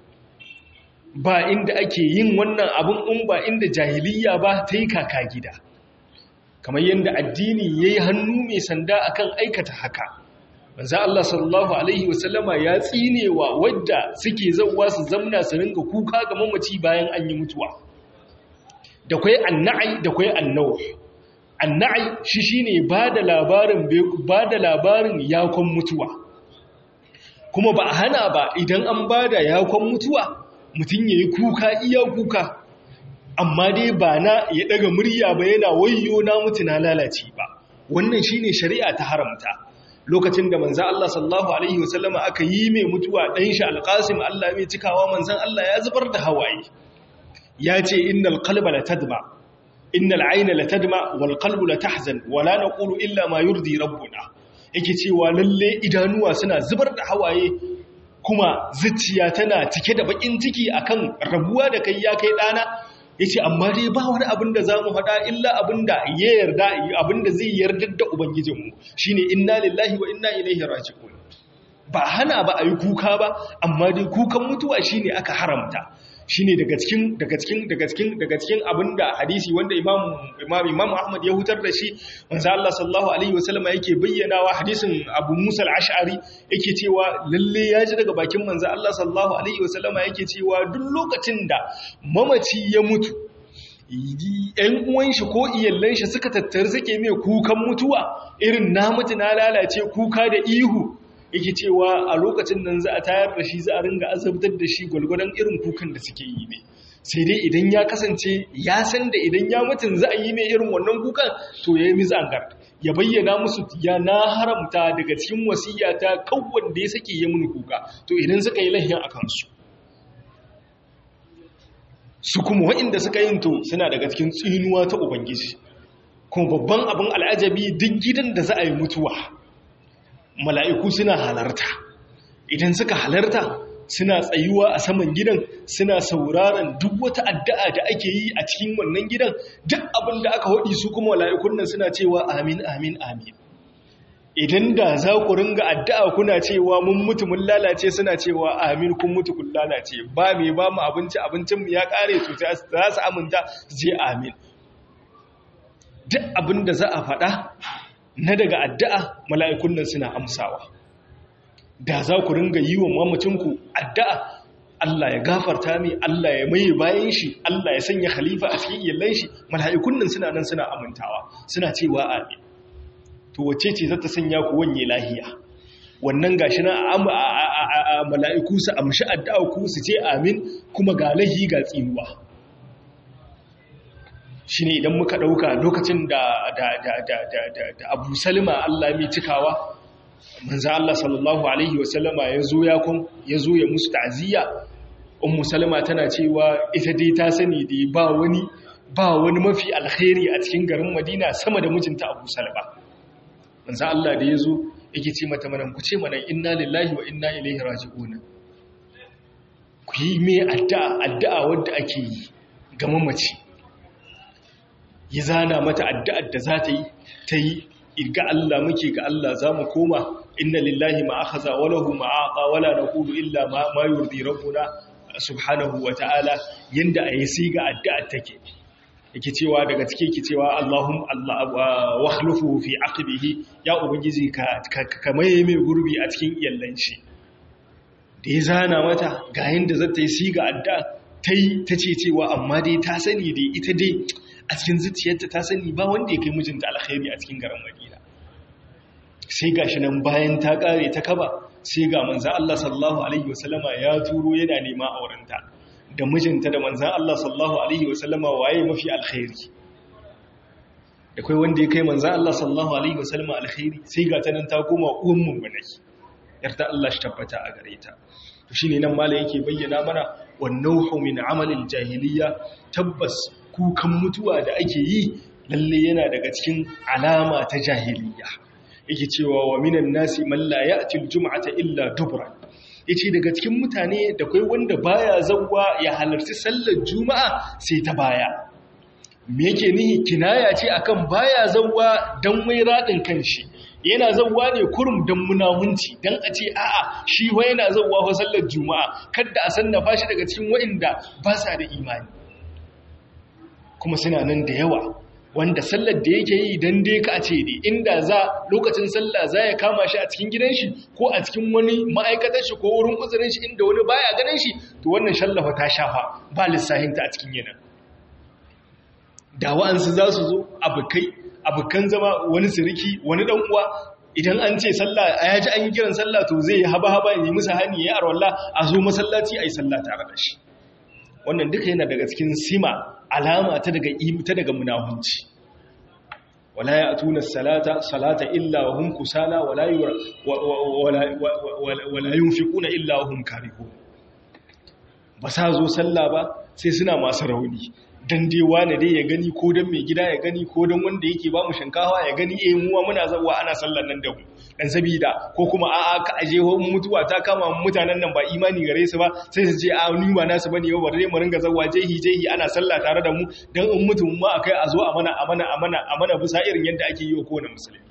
ba inda ake yin wannan abin in ba inda jahiliya ba ta yi kaka gida kamar yadda addini ya yi hannu mai sanda akan aikata haka manzo Allah sallallahu alaihi wasallama ya tsinewa wadda suke zauwa su zamna su ringa kuka ga mamaci bayan an yi mutuwa da kai annai da kai annaw annai shi shine bada labarin bada labarin yakon mutuwa kuma ba a hana ba idan an bada yakon mutuwa mutun yayi kuka iya kuka amma dai ba na ya daga murya ba yana wayyo na mutu na lalace ba wannan shine shari'a ta haramta lokacin da manzan Allah sallallahu Alaihi wasallama aka yi mai mutuwa ɗan shi alƙasim Allah mai cikawa manzan Allah ya zubar da hawaye ya ce innal qalba la tadma innal ayna la tadma wal qalbu la tahzan wala naqulu illa ma yurdi rabbuna yake cewa lalle idanuwa suna zubar da hawaye kuma zuciya tana cike da bakin ciki akan rabuwa da kai ya kai dana ya ce amma dai ba wani abin da za mu faɗa illa abin da ya yarda abin da zai yardar da ubangijinmu shi ne inna lillahi wa inna ilaihi raji'un ba hana ba a yi kuka ba amma dai kukan mutuwa shi ne aka haramta shi ne daga cikin daga cikin daga cikin daga cikin abin da hadisi wanda imam imam imam ahmad ya hutar da shi manzo Allah sallallahu alaihi wasallam yake bayyanawa hadisin abu musa al-ash'ari yake cewa lalle ya ji daga bakin manzo Allah sallallahu alaihi wasallam yake cewa duk lokacin da mamaci ya mutu ‘yan uwan shi ko iyallan shi suka tattara suke mai kukan mutuwa irin na mutu na lalace kuka da ihu yake cewa a lokacin nan za a tayar da shi za a ringa azabtar da shi gwalgwadon irin kukan da suke yi ne sai dai idan ya kasance ya san da idan ya mutun za a yi mai irin wannan kukan to ya yi mizangar ya bayyana musu ya na haramta daga cikin wasiyata kawwan da ya sake ya mun kuka to idan suka yi lahiya akan su su kuma waɗanda suka yin to suna daga cikin tsinuwa ta ubangiji kuma babban abin al'ajabi duk gidan da za a yi mutuwa mala'iku suna halarta idan suka halarta suna tsayuwa a saman gidan suna sauraron duk wata addu'a da ake yi a cikin wannan gidan duk abin da aka haɗi su kuma mala'ikun nan suna cewa amin amin amin idan da za ku ringa addu'a kuna cewa mun mutu mun lalace suna cewa amin kun mutu kun lalace ba mai ba mu abinci abincinmu ya ƙare to za su aminta su je amin duk abin da za a faɗa na daga addu'a mala'ikun nan suna amsawa da za ku ringa yi wa mamacinku addu'a Allah ya gafarta mai Allah ya maye bayan shi Allah ya sanya khalifa a cikin iyalan shi mala'ikun nan suna nan suna amintawa suna cewa amin to wacce ce za ta sanya ku wanye lahiya wannan gashi na a mala'iku su amshi addu'a ku su ce amin kuma ga lahi ga tsinuwa shi ne idan muka ɗauka lokacin da abu salima Allah mai cikawa manzan Allah sallallahu Alaihi wasallama ya zo ya kun ya zo ya musu ta'aziyya ummu salama tana cewa ita dai ta sani da ba wani ba wani mafi alkhairi a cikin garin madina sama da mijinta abu salama manzan Allah da ya zo yake ce mata mana ku ce mana inna lillahi wa inna ilaihi raji'una ku yi mai addu'a addu'a wadda ake yi ga mamaci ya zana mata addu'ar da za ta yi ta yi ga Allah muke ga Allah za mu koma inna lillahi ma akhadha wa lahu ma aqa wa la naqulu illa ma ma yurdi rabbuna subhanahu wa ta'ala yanda ayi siga addu'ar take yake cewa daga cike yake cewa Allahum Allah wa khlufu fi aqbihi ya ubangiji ka ka maye mai gurbi a cikin iyallan shi da ya zana mata ga yanda zata yi siga addu'a tai tace cewa amma dai ta sani dai ita dai a cikin zuciyarta ta sani ba wanda ya kai mijinta alkhairi a cikin garin Madina sai gashi nan bayan ta kare ta kaba sai ga manzon Allah sallallahu alaihi wasallama ya turo yana nema aurenta da mijinta da manzon Allah sallallahu alaihi wasallama waye mafi alkhairi da kai wanda ya kai manzon Allah sallallahu alaihi wasallama alkhairi sai ga ta nan ta koma uwan mummunai yarda Allah shi tabbata a gare ta to shine nan malai yake bayyana mana wannan min amalil jahiliya tabbas kukan mutuwa da ake yi lalle yana daga cikin alama ta jahiliya yake cewa wa minan nasi man la ya'ti aljum'ata illa dubra yace daga cikin mutane da kai wanda baya zawwa ya halarci sallar juma'a sai ta baya me yake nihi kinaya ce akan baya zawwa dan wai radin kanshi yana zawwa ne kurum dan munahunci dan a ce a'a shi wa yana zawwa fa sallar juma'a kada a sannafa shi daga cikin wa'inda ba sa da imani kuma suna nan da yawa wanda sallar da yake yi don dai ka ce ne inda za lokacin sallah za ya kama shi a cikin gidan shi ko a cikin wani ma'aikatar shi ko wurin uzurin shi inda wani baya ganin shi to wannan shallafa ta shafa ba lissahinta a cikin yanar da wa'ansu za su zo abokai abokan zama wani siriki wani dan uwa idan an ce sallah a yaji an yi kiran sallah to zai haba haba yi musu hani ya arwalla a zo masallaci a yi sallah tare da shi wannan duka yana daga cikin sima alama ta daga ta daga munahunci wala ya'tuna salata salata illa wa hum kusala wala wala wala yunfiquna illa wa hum karihun ba sa zo sallah ba sai suna masu rauni dan dai wani dai ya gani ko dan mai gida ya gani ko dan wanda yake ba mu shinkawa ya gani eh muwa muna zawa ana sallar nan da mu dan sabida ko kuma a'a ka aje ho mutuwa ta kama mutanen nan ba imani gare su ba sai su ce a ni ba nasu bane ba bare mu ringa zawa jehi jehi ana sallah tare da mu dan in mutum ma akai a zo a mana a mana a mana a mana bisa irin yadda ake yi wa kowane musulmi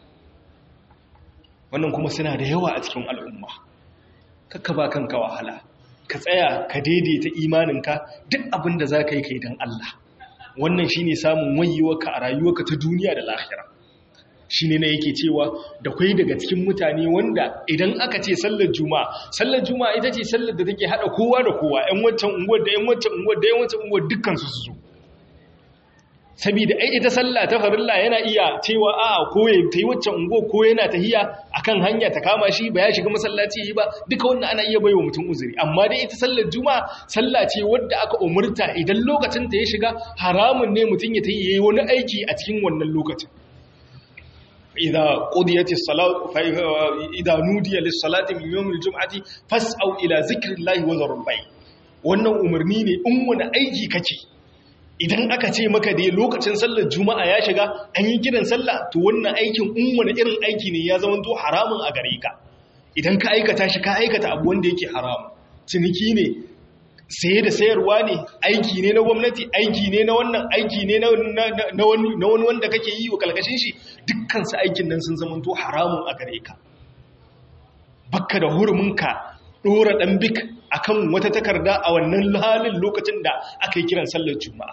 wannan kuma suna da yawa a cikin al'umma kakka ba kanka wahala ka tsaya ka daidaita imaninka duk abin da za ka yi kai don Allah wannan shi ne samun wayewarka a rayuwarka ta duniya da lahira shi ne na yake cewa da kwai daga cikin mutane wanda idan aka ce sallar juma'a sallar juma'a ita ce sallar da take haɗa kowa da kowa ‘yan wancan unguwar da ‘yan wancan unguwar da ‘yan wancan unguwar dukkansu su zo saboda ai ita sallah ta farilla yana iya cewa a ko ya tayi waccan ungo ko yana tahiya akan hanya ta kama shi ba ya shiga masallaci yi ba duka wannan ana iya baiwa mutum uzuri amma dai ita sallar juma'a sallah ce wadda aka umurta idan lokacin ta ya shiga haramun ne mutum ya tayi yayi wani aiki a cikin wannan lokacin idza qudiyatis salat fa idza nudiya lis salati min yawmil jum'ati fas'au ila zikrillahi wa dharul bay wannan umarni ne in wani aiki kake idan aka ce maka dai lokacin sallar juma'a ya shiga an yi kiran sallah to wannan aikin in wani irin aiki ne ya zama to haramun a gare ka idan ka aikata shi ka aikata abu wanda yake haramu ciniki ne saye da sayarwa ne aiki ne na gwamnati aiki ne na wannan aiki ne na wani wanda kake yi wa kalkashin shi dukkansu aikin nan sun zama to haramun a gare ka bakka da huruminka ɗora ɗan bik a kan wata takarda a wannan halin lokacin da aka yi kiran sallar juma'a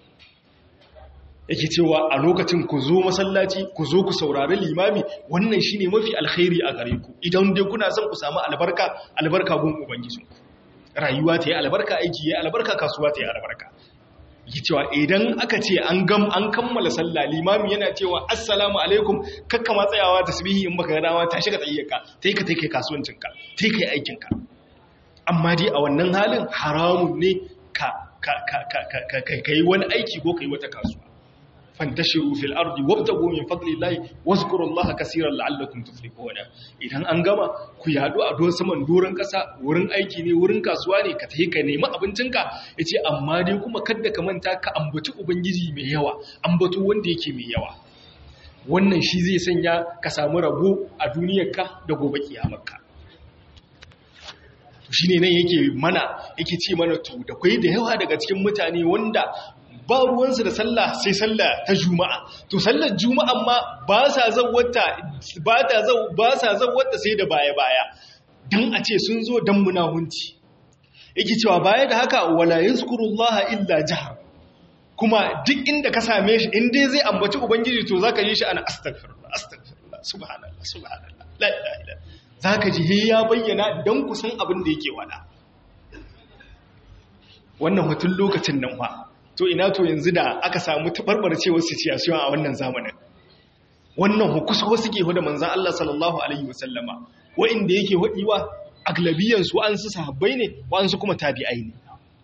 yake cewa a lokacin ku zo masallaci ku zo ku saurari limami wannan shine mafi alkhairi a gare ku idan dai kuna son ku samu albarka albarka gun ubangijinku rayuwa ta yi albarka aiki ya albarka kasuwa ta yi albarka yi cewa idan aka ce an gam an kammala sallah limami yana cewa assalamu alaikum kakka ma tsayawa tasbihi in baka dama ta shiga tsayyaka tai ka tai kai kasuwancinka tai kai aikinka amma dai a wannan halin haramun ne ka ka ka ka ka kai wani aiki ko kai wata kasuwa fantashiru fil ardi wabtagu min fadlillahi wazkurullaha kaseeran la'allakum tuflihuna idan an gama ku yadu a don saman doron kasa wurin aiki ne wurin kasuwa ne ka tafi ka nemi abincinka yace amma dai kuma kada ka manta ka ambaci ubangiji mai yawa ambato wanda yake mai yawa wannan shi zai sanya ka samu rabo a duniyarka da gobe kiyamarka shine nan yake mana yake ce mana to da kai da yawa daga cikin mutane wanda ba ruwansu da sallah sai sallah ta juma'a to sallar juma'a ma ba sa zawwata ba ta zau ba sa zawwata sai da baya baya dan a ce sun zo dan munahunci yake cewa baya da haka wala yazkurullaha illa jahar kuma duk inda ka same shi in dai zai ambaci ubangiji to zaka yi shi ana astaghfirullah astaghfirullah subhanallah subhanallah la ilaha illa zaka ji he ya bayyana dan kusan abin da yake wada wannan hutun lokacin nan fa to ina to yanzu da aka samu tabarbarcewar situation a wannan zamanin wannan hukusa wasu ke hudu manzan Allah sallallahu alaihi wasallama wa'inda yake hadiwa aglabiyan su an su sahabbai ne wa'ansu kuma tabi'ai ne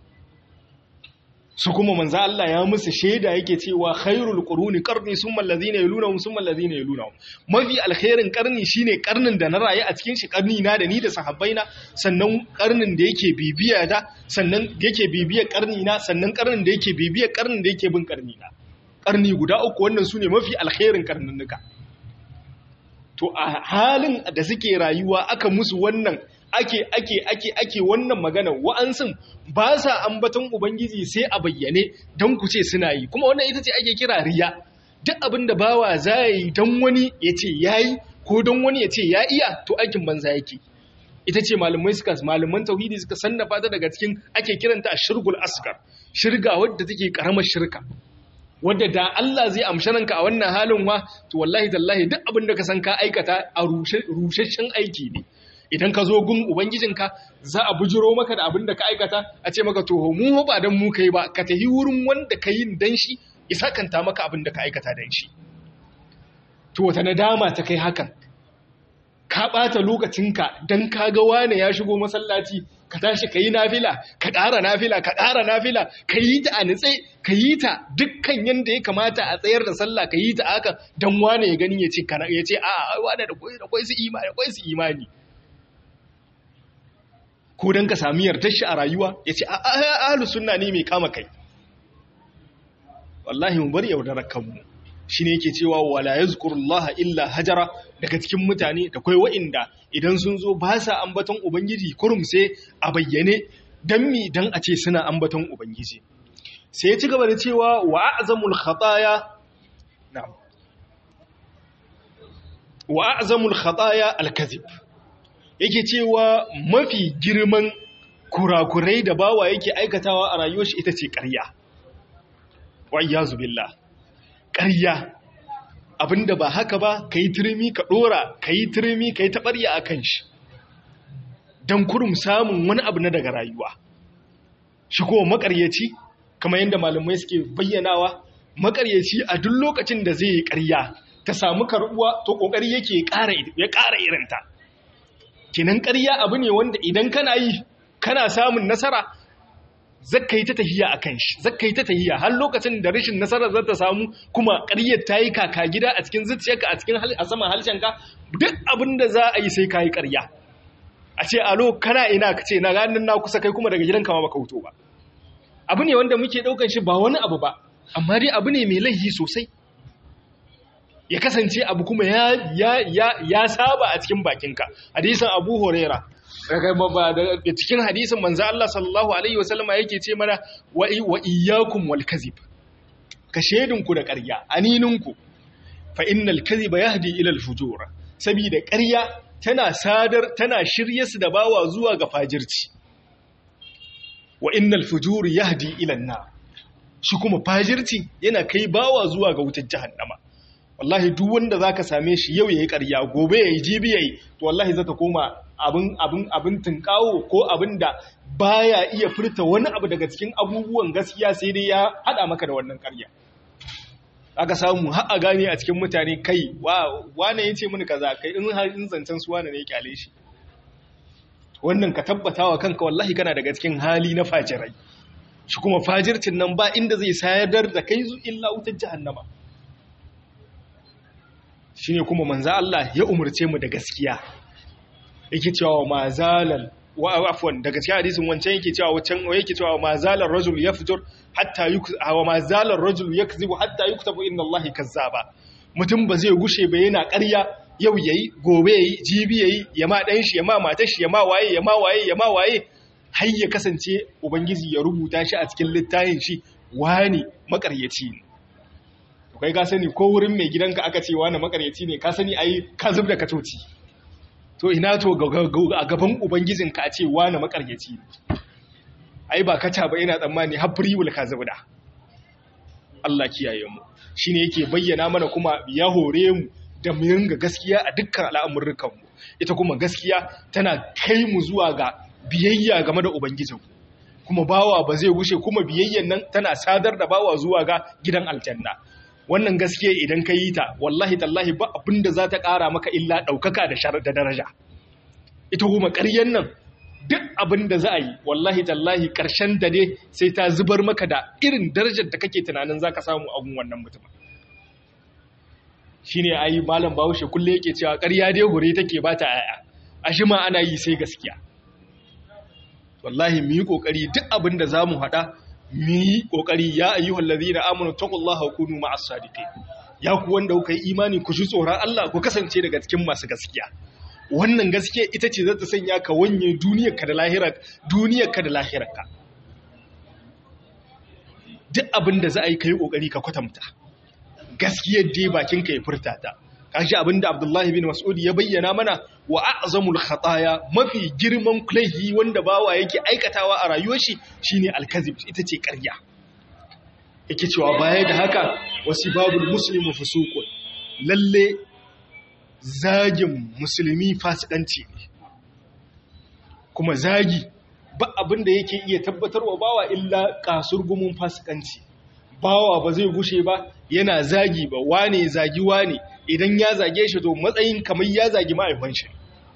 su kuma manzan Allah ya musu shaida yake cewa khairul quruni qarni summa allazina yalunhum summa allazina yalunhum mafi alkhairin qarni shine qarnin da na rayu a cikin shi qarni na da ni da sahabbai na sannan qarnin da yake bibiya da sannan yake bibiyar qarni na sannan qarnin da yake bibiyar qarnin da yake bin qarni na qarni guda uku wannan sune mafi alkhairin qarninnuka to a halin da suke rayuwa aka musu wannan ake ake ake ake wannan magana wa'ansun ba sa ambaton ubangiji sai a bayyane don ku ce suna yi kuma wannan ita ce ake kira riya duk abin da bawa za yi don wani ya ce ya yi ko don wani ya ce ya iya to aikin banza yake ita ce malamai suka malaman tauhidi suka sannafa ta daga cikin ake kiranta a shirgul asgar shirga wadda take karamar shirka wadda da Allah zai amshi ranka a wannan halin wa to wallahi tallahi duk abin da ka san ka aikata a rusheshen aiki ne idan ka zo gun ubangijinka za a bujiro maka da abin da ka aikata a ce maka to mu ba dan mu kai ba ka tafi wurin wanda ka yin dan shi ya sakanta maka abin da ka aikata dan shi to wata nadama ta kai hakan ka ɓata lokacinka don ka ga wane ya shigo masallaci ka tashi ka yi nafila ka ƙara nafila ka ƙara nafila ka yi ta a nitse ka yi ta dukkan yadda ya kamata a tsayar da sallah ka yi ta haka don wane ya gani ya ce ya ce a wane da kwai su imani kwai su imani ko don ka sami yardar shi a rayuwa ya ce a ahalu sunna ne mai kama kai wallahi mu bari yaudarar kanmu shi ne yake cewa wala ya zukurullaha illa hajara daga cikin mutane da kwai wa'inda idan sun zo ba sa ambaton ubangiji kurum sai a bayyane don mi don a ce suna ambaton ubangiji sai ya ci gaba da cewa wa azamul khataya wa azamul khataya alkazib yake cewa mafi girman kurakurai da bawa yake aikatawa a rayuwar shi ita ce ƙarya wa iyazu billah ƙarya abinda ba haka ba ka yi turmi ka ɗora ka yi turmi ka yi taɓarya a kan shi don kurum samun wani abu na daga rayuwa shi kuma makaryaci kamar yadda malamai suke bayyanawa makaryaci a duk lokacin da zai yi ƙarya ta samu karɓuwa to ƙoƙari yake ya ƙara irinta kinan ƙarya abu ne wanda idan kana yi kana samun nasara zakka yi ta tahiya a kan shi zakka yi ta tahiya har lokacin da rashin nasarar za ta samu kuma ƙaryar ta yi kaka gida a cikin zuciyarka a cikin a saman halshenka duk abin da za a yi sai ka yi ƙarya a ce alo kana ina ka ce na ganin na kusa kai kuma daga gidanka ma baka wuto ba abu ne wanda muke ɗaukan shi ba wani abu ba amma dai abu ne mai laihi sosai ya kasance abu kuma ya ya ya ya saba a cikin bakinka hadisin Abu Huraira daga cikin hadisin manzo Allah sallallahu alaihi wasallama yake ce mana wa wa iyyakum wal kadhib ka shedinku da ƙarya anininku fa innal kadhiba yahdi ila al fujur saboda ƙarya tana sadar tana shirye su da bawa zuwa ga fajirci wa innal fujur yahdi ila an shi kuma fajirci yana kai bawa zuwa ga wutar jahannama wallahi duk wanda zaka same shi yau yayi ƙarya gobe yayi jibi yayi to wallahi zata koma abin abin abin tunkawo ko abin da baya iya furta wani abu daga cikin abubuwan gaskiya sai dai ya hada maka da wannan ƙarya aka samu har a gane a cikin mutane kai wa wane yace mini kaza kai in har in zancen su wane ne ya kyale shi wannan ka tabbatawa kanka wallahi kana daga cikin hali na fajirai shi kuma fajircin nan ba inda zai sayar da kai zu illa wutar jahannama shine kuma manzo Allah ya umurce mu da gaskiya yake cewa ma zalal wa afwan daga cikin hadisin wancan yake cewa wancan yake cewa ma zalal rajul yafjur hatta wa ma zalal rajul yakzibu hatta yuktabu inna Allah kazzaba mutum ba zai gushe ba yana ƙarya yau yayi gobe yayi jibi yayi ya ma dan shi ya ma matar shi ya ma waye ya ma waye ya ma waye har ya kasance ubangiji ya rubuta shi a cikin littafin shi wani makaryaci ne kai ka sani ko wurin mai gidanka aka ce wani makaryaci ne ka sani ai ka zub da katoci to ina to a gaban ubangijinka a ce wani makaryaci ne ai ba kaca ba ina tsammani har friwul ka zub da Allah kiyaye mu shine yake bayyana mana kuma ya hore mu da mu ringa gaskiya a dukkan al'amuran mu ita kuma gaskiya tana kai mu zuwa ga biyayya game da ubangijinku kuma bawa ba zai gushe kuma biyayyan nan tana sadar da bawa zuwa ga gidan aljanna wannan gaskiya idan ka yi ta wallahi tallahi ba abin da za ta ƙara maka illa ɗaukaka da daraja ita kuma ƙaryen nan duk abin da za a yi wallahi tallahi ƙarshen da ne sai ta zubar maka da irin darajar da kake tunanin za ka samu abin wannan mutum shi ne a yi malam bahaushe kulle yake cewa ƙarya dai hure take ba ta yaya a shi ma ana yi sai gaskiya wallahi mu yi ƙoƙari duk abin da za mu haɗa mu yi ƙoƙari ya ayyuhal ladina amanu taqullaha wa kunu ma'as sadiqin ya ku wanda kuka yi imani ku ji tsoron Allah ku kasance daga cikin masu gaskiya wannan gaskiya ita ce za ta sanya ka wanye duniyarka da lahirar duniyarka da lahirarka duk abin da za a yi kai ƙoƙari ka kwatanta gaskiyar dai bakin ka ya furta ta kashi abinda Abdullahi bin Mas'ud ya bayyana mana wa a'zamul khataya mafi girman kulaihi wanda bawa yake aikatawa a rayuwar shi shine alkazib ita ce ƙarya yake cewa baya da haka wasibabul muslimu fusuqun lalle zagin musulmi fasikanci ne kuma zagi ba abinda yake iya tabbatarwa bawa illa kasurgumun fasikanci bawa ba zai gushe ba yana zagi ba wane zagi wane idan ya zage shi to matsayin kamar ya zagi ma'aifan shi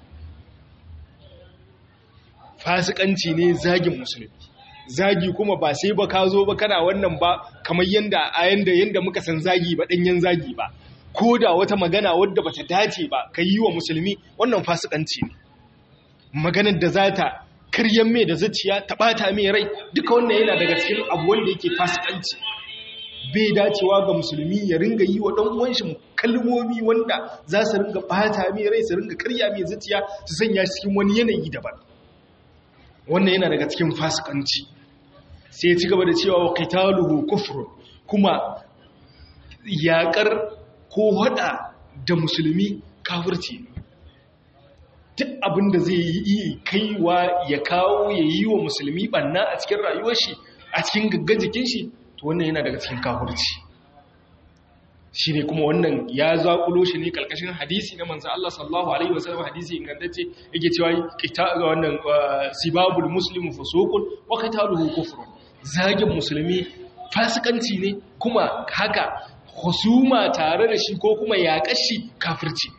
fasikanci ne zagin musulmi zagi kuma ba sai ba ka zo ba kana wannan ba kamar yanda a yanda yanda muka san zagi ba danyen zagi ba ko da wata magana wadda bata dace ba ka yi wa musulmi wannan fasikanci ne maganar da za ta karyan mai da zuciya ta bata mai rai duka wannan yana daga cikin abu wanda yake fasikanci bai dacewa ga musulmi ya ringa yi wa ɗan shi kalmomi wanda za su ringa ɓata mai rai su ringa karya mai zuciya su sanya cikin wani yanayi daban wannan yana daga cikin fasikanci sai ci gaba da cewa wa qitaluhu kufrun kuma yaƙar ko hada da musulmi kafirci duk abin da zai yi kaiwa ya kawo ya yi wa musulmi banna a cikin rayuwar shi a cikin gaggan jikin shi to wannan yana daga cikin kafirci shi ne kuma wannan ya zaƙulo shi ne ƙarƙashin hadisi na manzan Allah sallallahu Alaihi wasallam hadisi ingantacce yake cewa ga wannan sibabul muslimu fasokun wa qitaluhu kufrun zagin musulmi fasikanci ne kuma haka husuma tare da shi ko kuma yaƙar shi kafirci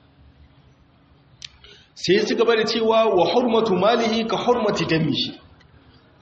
sai su gaba da cewa wa hurmatu malihi ka hurmati damihi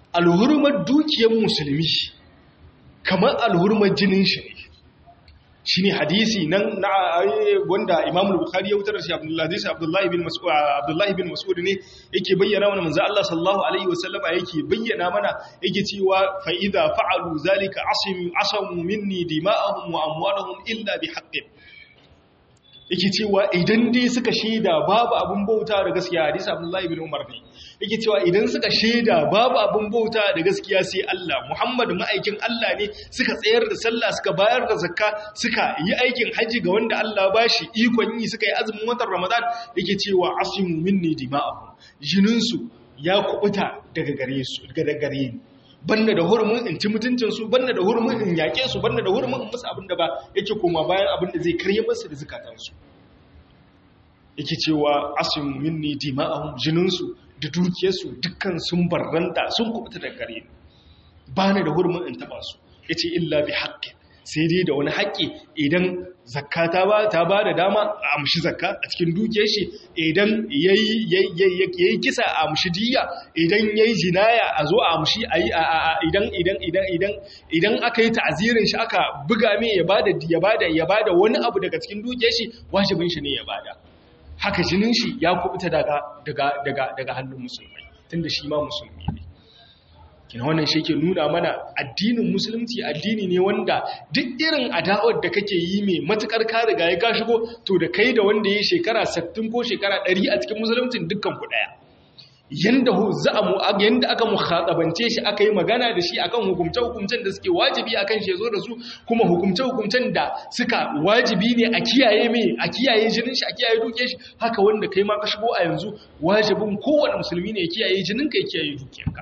alhurmar dukiyar musulmi kamar alhurmar jinin shi ne shi ne hadisi nan na wanda imamul bukhari ya wutar da shi abdullahi bin mas'ud abdullahi bin mas'ud ne yake bayyana mana manzo Allah sallallahu alaihi wasallam yake bayyana mana yake cewa fa idza fa'alu zalika asimu asamu minni dima'ahum wa amwalahum illa bihaqqin yake cewa idan dai suka shaida babu abin bauta da gaskiya hadisi abdullahi bin umar ne yake cewa idan suka shaida babu abin bauta da gaskiya sai Allah Muhammad ma'aikin Allah ne suka tsayar da sallah suka bayar da zakka suka yi aikin haji ga wanda Allah ba shi ikon yi suka yi azumin watan Ramadan yake cewa asimu minni dima'ahum jinin su ya kubuta daga gare su daga gare ni banna da hurumin in ci mutuncin su banna da hurumin in yake su banna da hurumin in musu abin da ba yake koma bayan abin da zai karye musu da zakatan su yake cewa asimu minni dima'ahum jinin su da dukiyarsu dukkan sun barranta sun kubuta da gare ni ba ni da hurumin in taba su ya ce illa bi haƙƙi sai dai da wani haƙƙi idan zakka ta ba ta ba da dama a amshi zakka a cikin dukiyar shi idan ya yi kisa a amshi diya idan ya yi jinaya a zo a amshi idan idan idan idan idan aka yi ta'azirin shi aka buga mai ya bada ya bada ya bada wani abu daga cikin dukiyar shi wajibin shi ne ya bada haka jinin shi ya kubuta daga daga daga daga hannun musulmai tunda shi ma musulmi ne kina wannan shi ke nuna mana addinin musulunci addini ne wanda duk irin adawar da kake yi mai matukar ka riga ya ka shigo to da kai da wanda ya shekara 60 ko shekara 100 a cikin musuluncin dukkan ku daya yanda za'amu yanda aka mukhatabance shi aka yi magana da shi akan hukumce hukumcen da suke wajibi akan shi zo da su kuma hukumce hukumcen da suka wajibi ne a kiyaye mai a kiyaye jinin shi a kiyaye duke shi haka wanda kai ma ka shigo a yanzu wajibin kowane musulmi ne ya kiyaye jinin ka ya kiyaye dukiyarka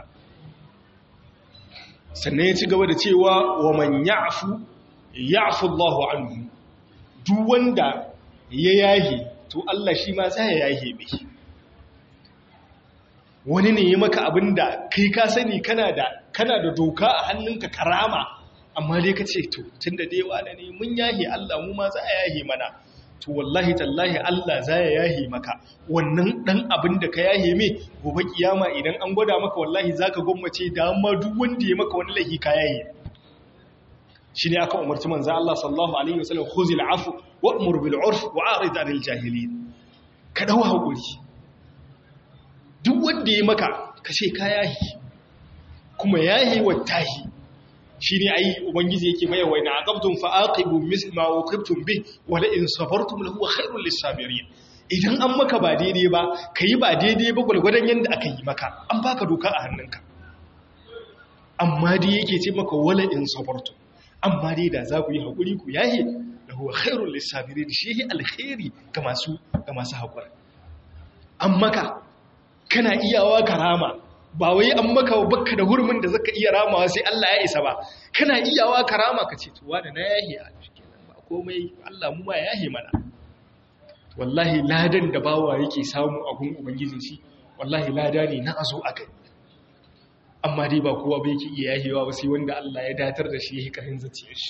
sannan ya ci gaba da cewa wa man ya'fu ya'fu Allahu anhu duk wanda ya yahi to Allah shi ma sai ya yahe mai wani ne ya maka abinda kai ka sani kana da kana da doka a hannunka karama amma dai ka ce to tunda dai wala ne mun yahe Allah mu ma za a yahe mana to wallahi tallahi Allah za ya yahe maka wannan dan abin da ka yahe me gobe kiyama idan an gwada maka wallahi zaka gwammace da amma duk wanda ya maka wani lahi ka yahe shine aka umarci manzo Allah sallallahu alaihi wasallam khuzil afu wa'mur bil urf wa'rid 'anil jahilin ka dawo hakuri duk wanda ya maka ka ce ka yahi kuma yahi wattahi shi ne ai ubangiji yake mai waina aqabtum fa aqibu misl ma uqibtum bi wa la in sabartum lahu khairul lisabirin idan an maka ba daidai ba kai ba daidai ba gulgudan yanda aka yi maka an baka doka a hannunka amma dai yake ce maka wala in sabartum amma dai da za ku yi hakuri ku yahi lahu khairul lisabirin shi alkhairi ga masu ga masu hakuri an maka kana iyawa karama ba wai an maka bakka da hurumin da zaka iya ramawa sai Allah ya isa ba kana iyawa karama ka ce tuwa da na yahi a kenan ba komai Allah mu ma yahi mana wallahi ladan da bawa yake samu a gun ubangijin shi wallahi lada ne na azo a kai amma dai ba kowa ba yake iya yahewa ba sai wanda Allah ya datar da shi yake karin zuciyar shi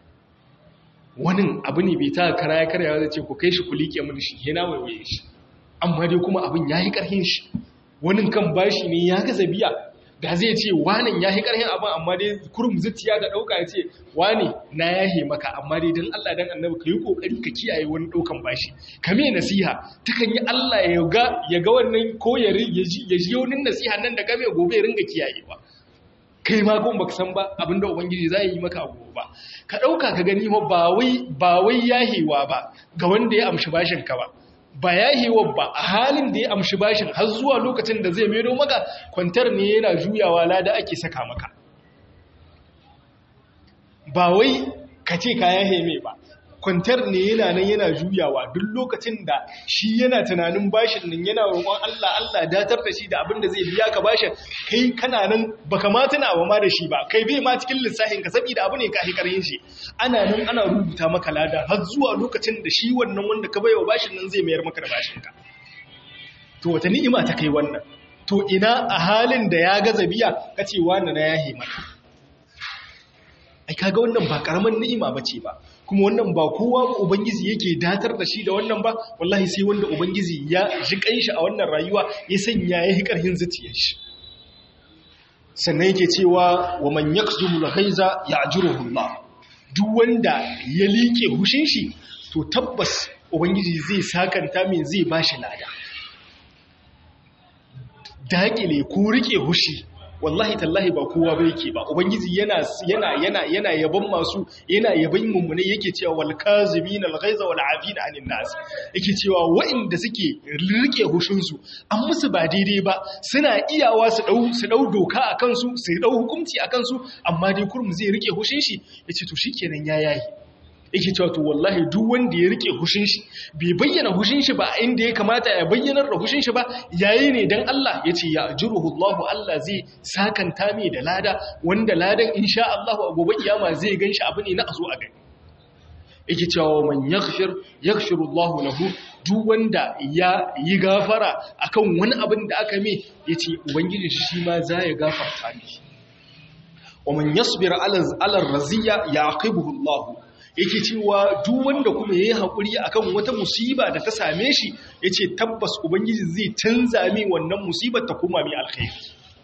wani abu ne bai ta kara ya karya zai ce ku kai shi ku liƙe mun shi yana waiwaye shi amma dai kuma abin ya yi ƙarhin shi wani kan bashi ne ya gaza biya da zai ce wanan ya yi ƙarhin abin amma dai kurum zuciya da ɗauka ya ce wane na yahe maka amma dai don Allah don annabi ka yi ƙoƙari ka kiyaye wani ɗaukan bashi ka mai nasiha ta kan yi Allah ya ga wannan ko ya ji wani nasiha nan da game gobe ya ringa kiyayewa kai ma kuma baka san ba abinda ubangiji za yi maka gobe ba ka ɗauka ka gani ba wai yahewa ba ga wanda ya amshi bashin ka ba ba ya hewa ba a halin da ya amshi bashin har zuwa lokacin da zai mero maka kwantar ne yana juyawa lada ake saka maka ba wai ka ce ka ya heme ba kwantar ne yana nan yana juyawa duk lokacin da shi yana tunanin bashin nan yana roƙon Allah Allah datar da shi da abin da zai biya ka bashin kai kana nan baka ma tuna ba ma da shi ba kai bai ma cikin lissafin ka saboda abu ne ka hikarin shi ana nan ana rubuta maka lada har zuwa lokacin da shi wannan wanda ka baiwa bashin nan zai mayar maka da bashin ka to wata ni'ima ta kai wannan to ina a halin da ya gaza biya kace wani na yahi maka ai kaga wannan ba karaman ni'ima bace ba kuma wannan ba kowa ubangiji yake datar da shi da wannan ba wallahi sai wanda ubangiji ya ji kanshi a wannan rayuwa ya sanya ya yi karhin zuciyar shi sannan yake cewa wa man yakzumul ghaiza ya'juruhu Allah duk wanda ya liƙe hushin shi to tabbas ubangiji zai sakanta mai zai bashi lada daƙile ko rike hushi wallahi tallahi ba kowa ba yake ba ubangiji yana yana yana yana yaban masu yana yaban mummune yake cewa wal kazimin al ghaiza wal afina anin nas yake cewa wa'inda suke rike hushin su an musu ba daidai ba suna iyawa su dau su dau doka akan su su dau hukunci akan su amma dai kurmu zai rike hushin shi yace to shikenan ya yayi yake cewa to wallahi duk wanda ya rike hushin shi bai bayyana hushin shi ba inda ya kamata ya bayyanar da hushin shi ba yayi ne dan Allah yace ya ajruhu Allah Allah zai sakanta mai da lada wanda ladan insha Allah a gobe kiyama zai ganshi abu ne na azo a gani yake cewa man yaghfir yaghfiru Allah lahu duk wanda ya yi gafara akan wani abin da aka mai yace ubangiji shi ma za ya gafarta mishi wa man yasbir ala ala raziya yaqibuhu Allah yake cewa duk wanda kuma yayi hakuri akan wata musiba da ta same shi yace tabbas ubangiji zai canza mai wannan musibar ta koma mai alkhairi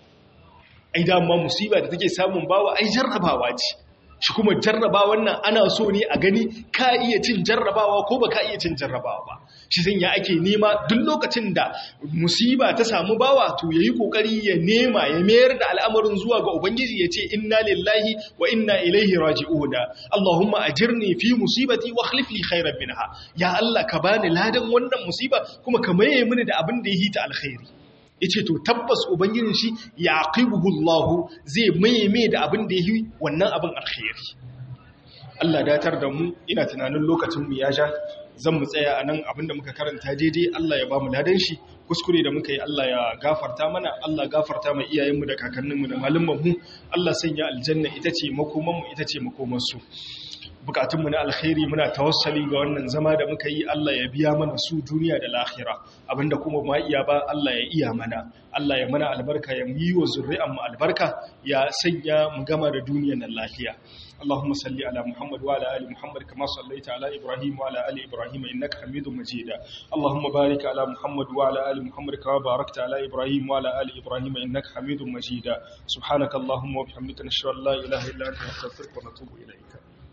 ai da ma musiba da take samun bawa ai jarrabawa ce shi kuma jarrabawan nan ana so ne a gani ka iya cin jarrabawa ko ba ka iya cin jarrabawa ba shi zan ya ake nema duk lokacin da musiba ta samu bawa to yayi kokari ya nema ya mayar da al'amarin zuwa ga ubangiji ya ce inna lillahi wa inna ilaihi raji'un allahumma ajirni fi musibati wa akhlif li khairan minha ya allah ka bani ladan wannan musiba kuma ka maye mini da abin da ya hita alkhairi yace to tabbas ubangijin shi yaqibuhu Allah zai maye da abin da yi wannan abin alkhairi Allah datar da mu ina tunanin lokacin mu ya sha zan mu tsaya anan abinda muka karanta daidai Allah ya ba mu ladan shi kuskure da muka yi Allah ya gafarta mana Allah gafarta mai iyayenmu da kakanninmu da malumanmu Allah sanya aljanna ita ce makomanmu ita ce makomansu bukatunmu na alkhairi muna tawassali ga wannan zama da muka yi Allah ya biya mana su duniya da lahira abinda kuma ma iya ba Allah ya iya mana Allah ya mana albarka ya yi wa zuri'an mu albarka ya sanya mu gama da duniyar nan lafiya اللهم صل على محمد وعلى ال محمد كما صليت على ابراهيم وعلى ال ابراهيم انك حميد مجيد اللهم بارك على محمد وعلى ال محمد كما باركت على ابراهيم وعلى ال ابراهيم انك حميد مجيد سبحانك اللهم وبحمدك نشهد ان لا اله الا انت نستغفرك ونتوب اليك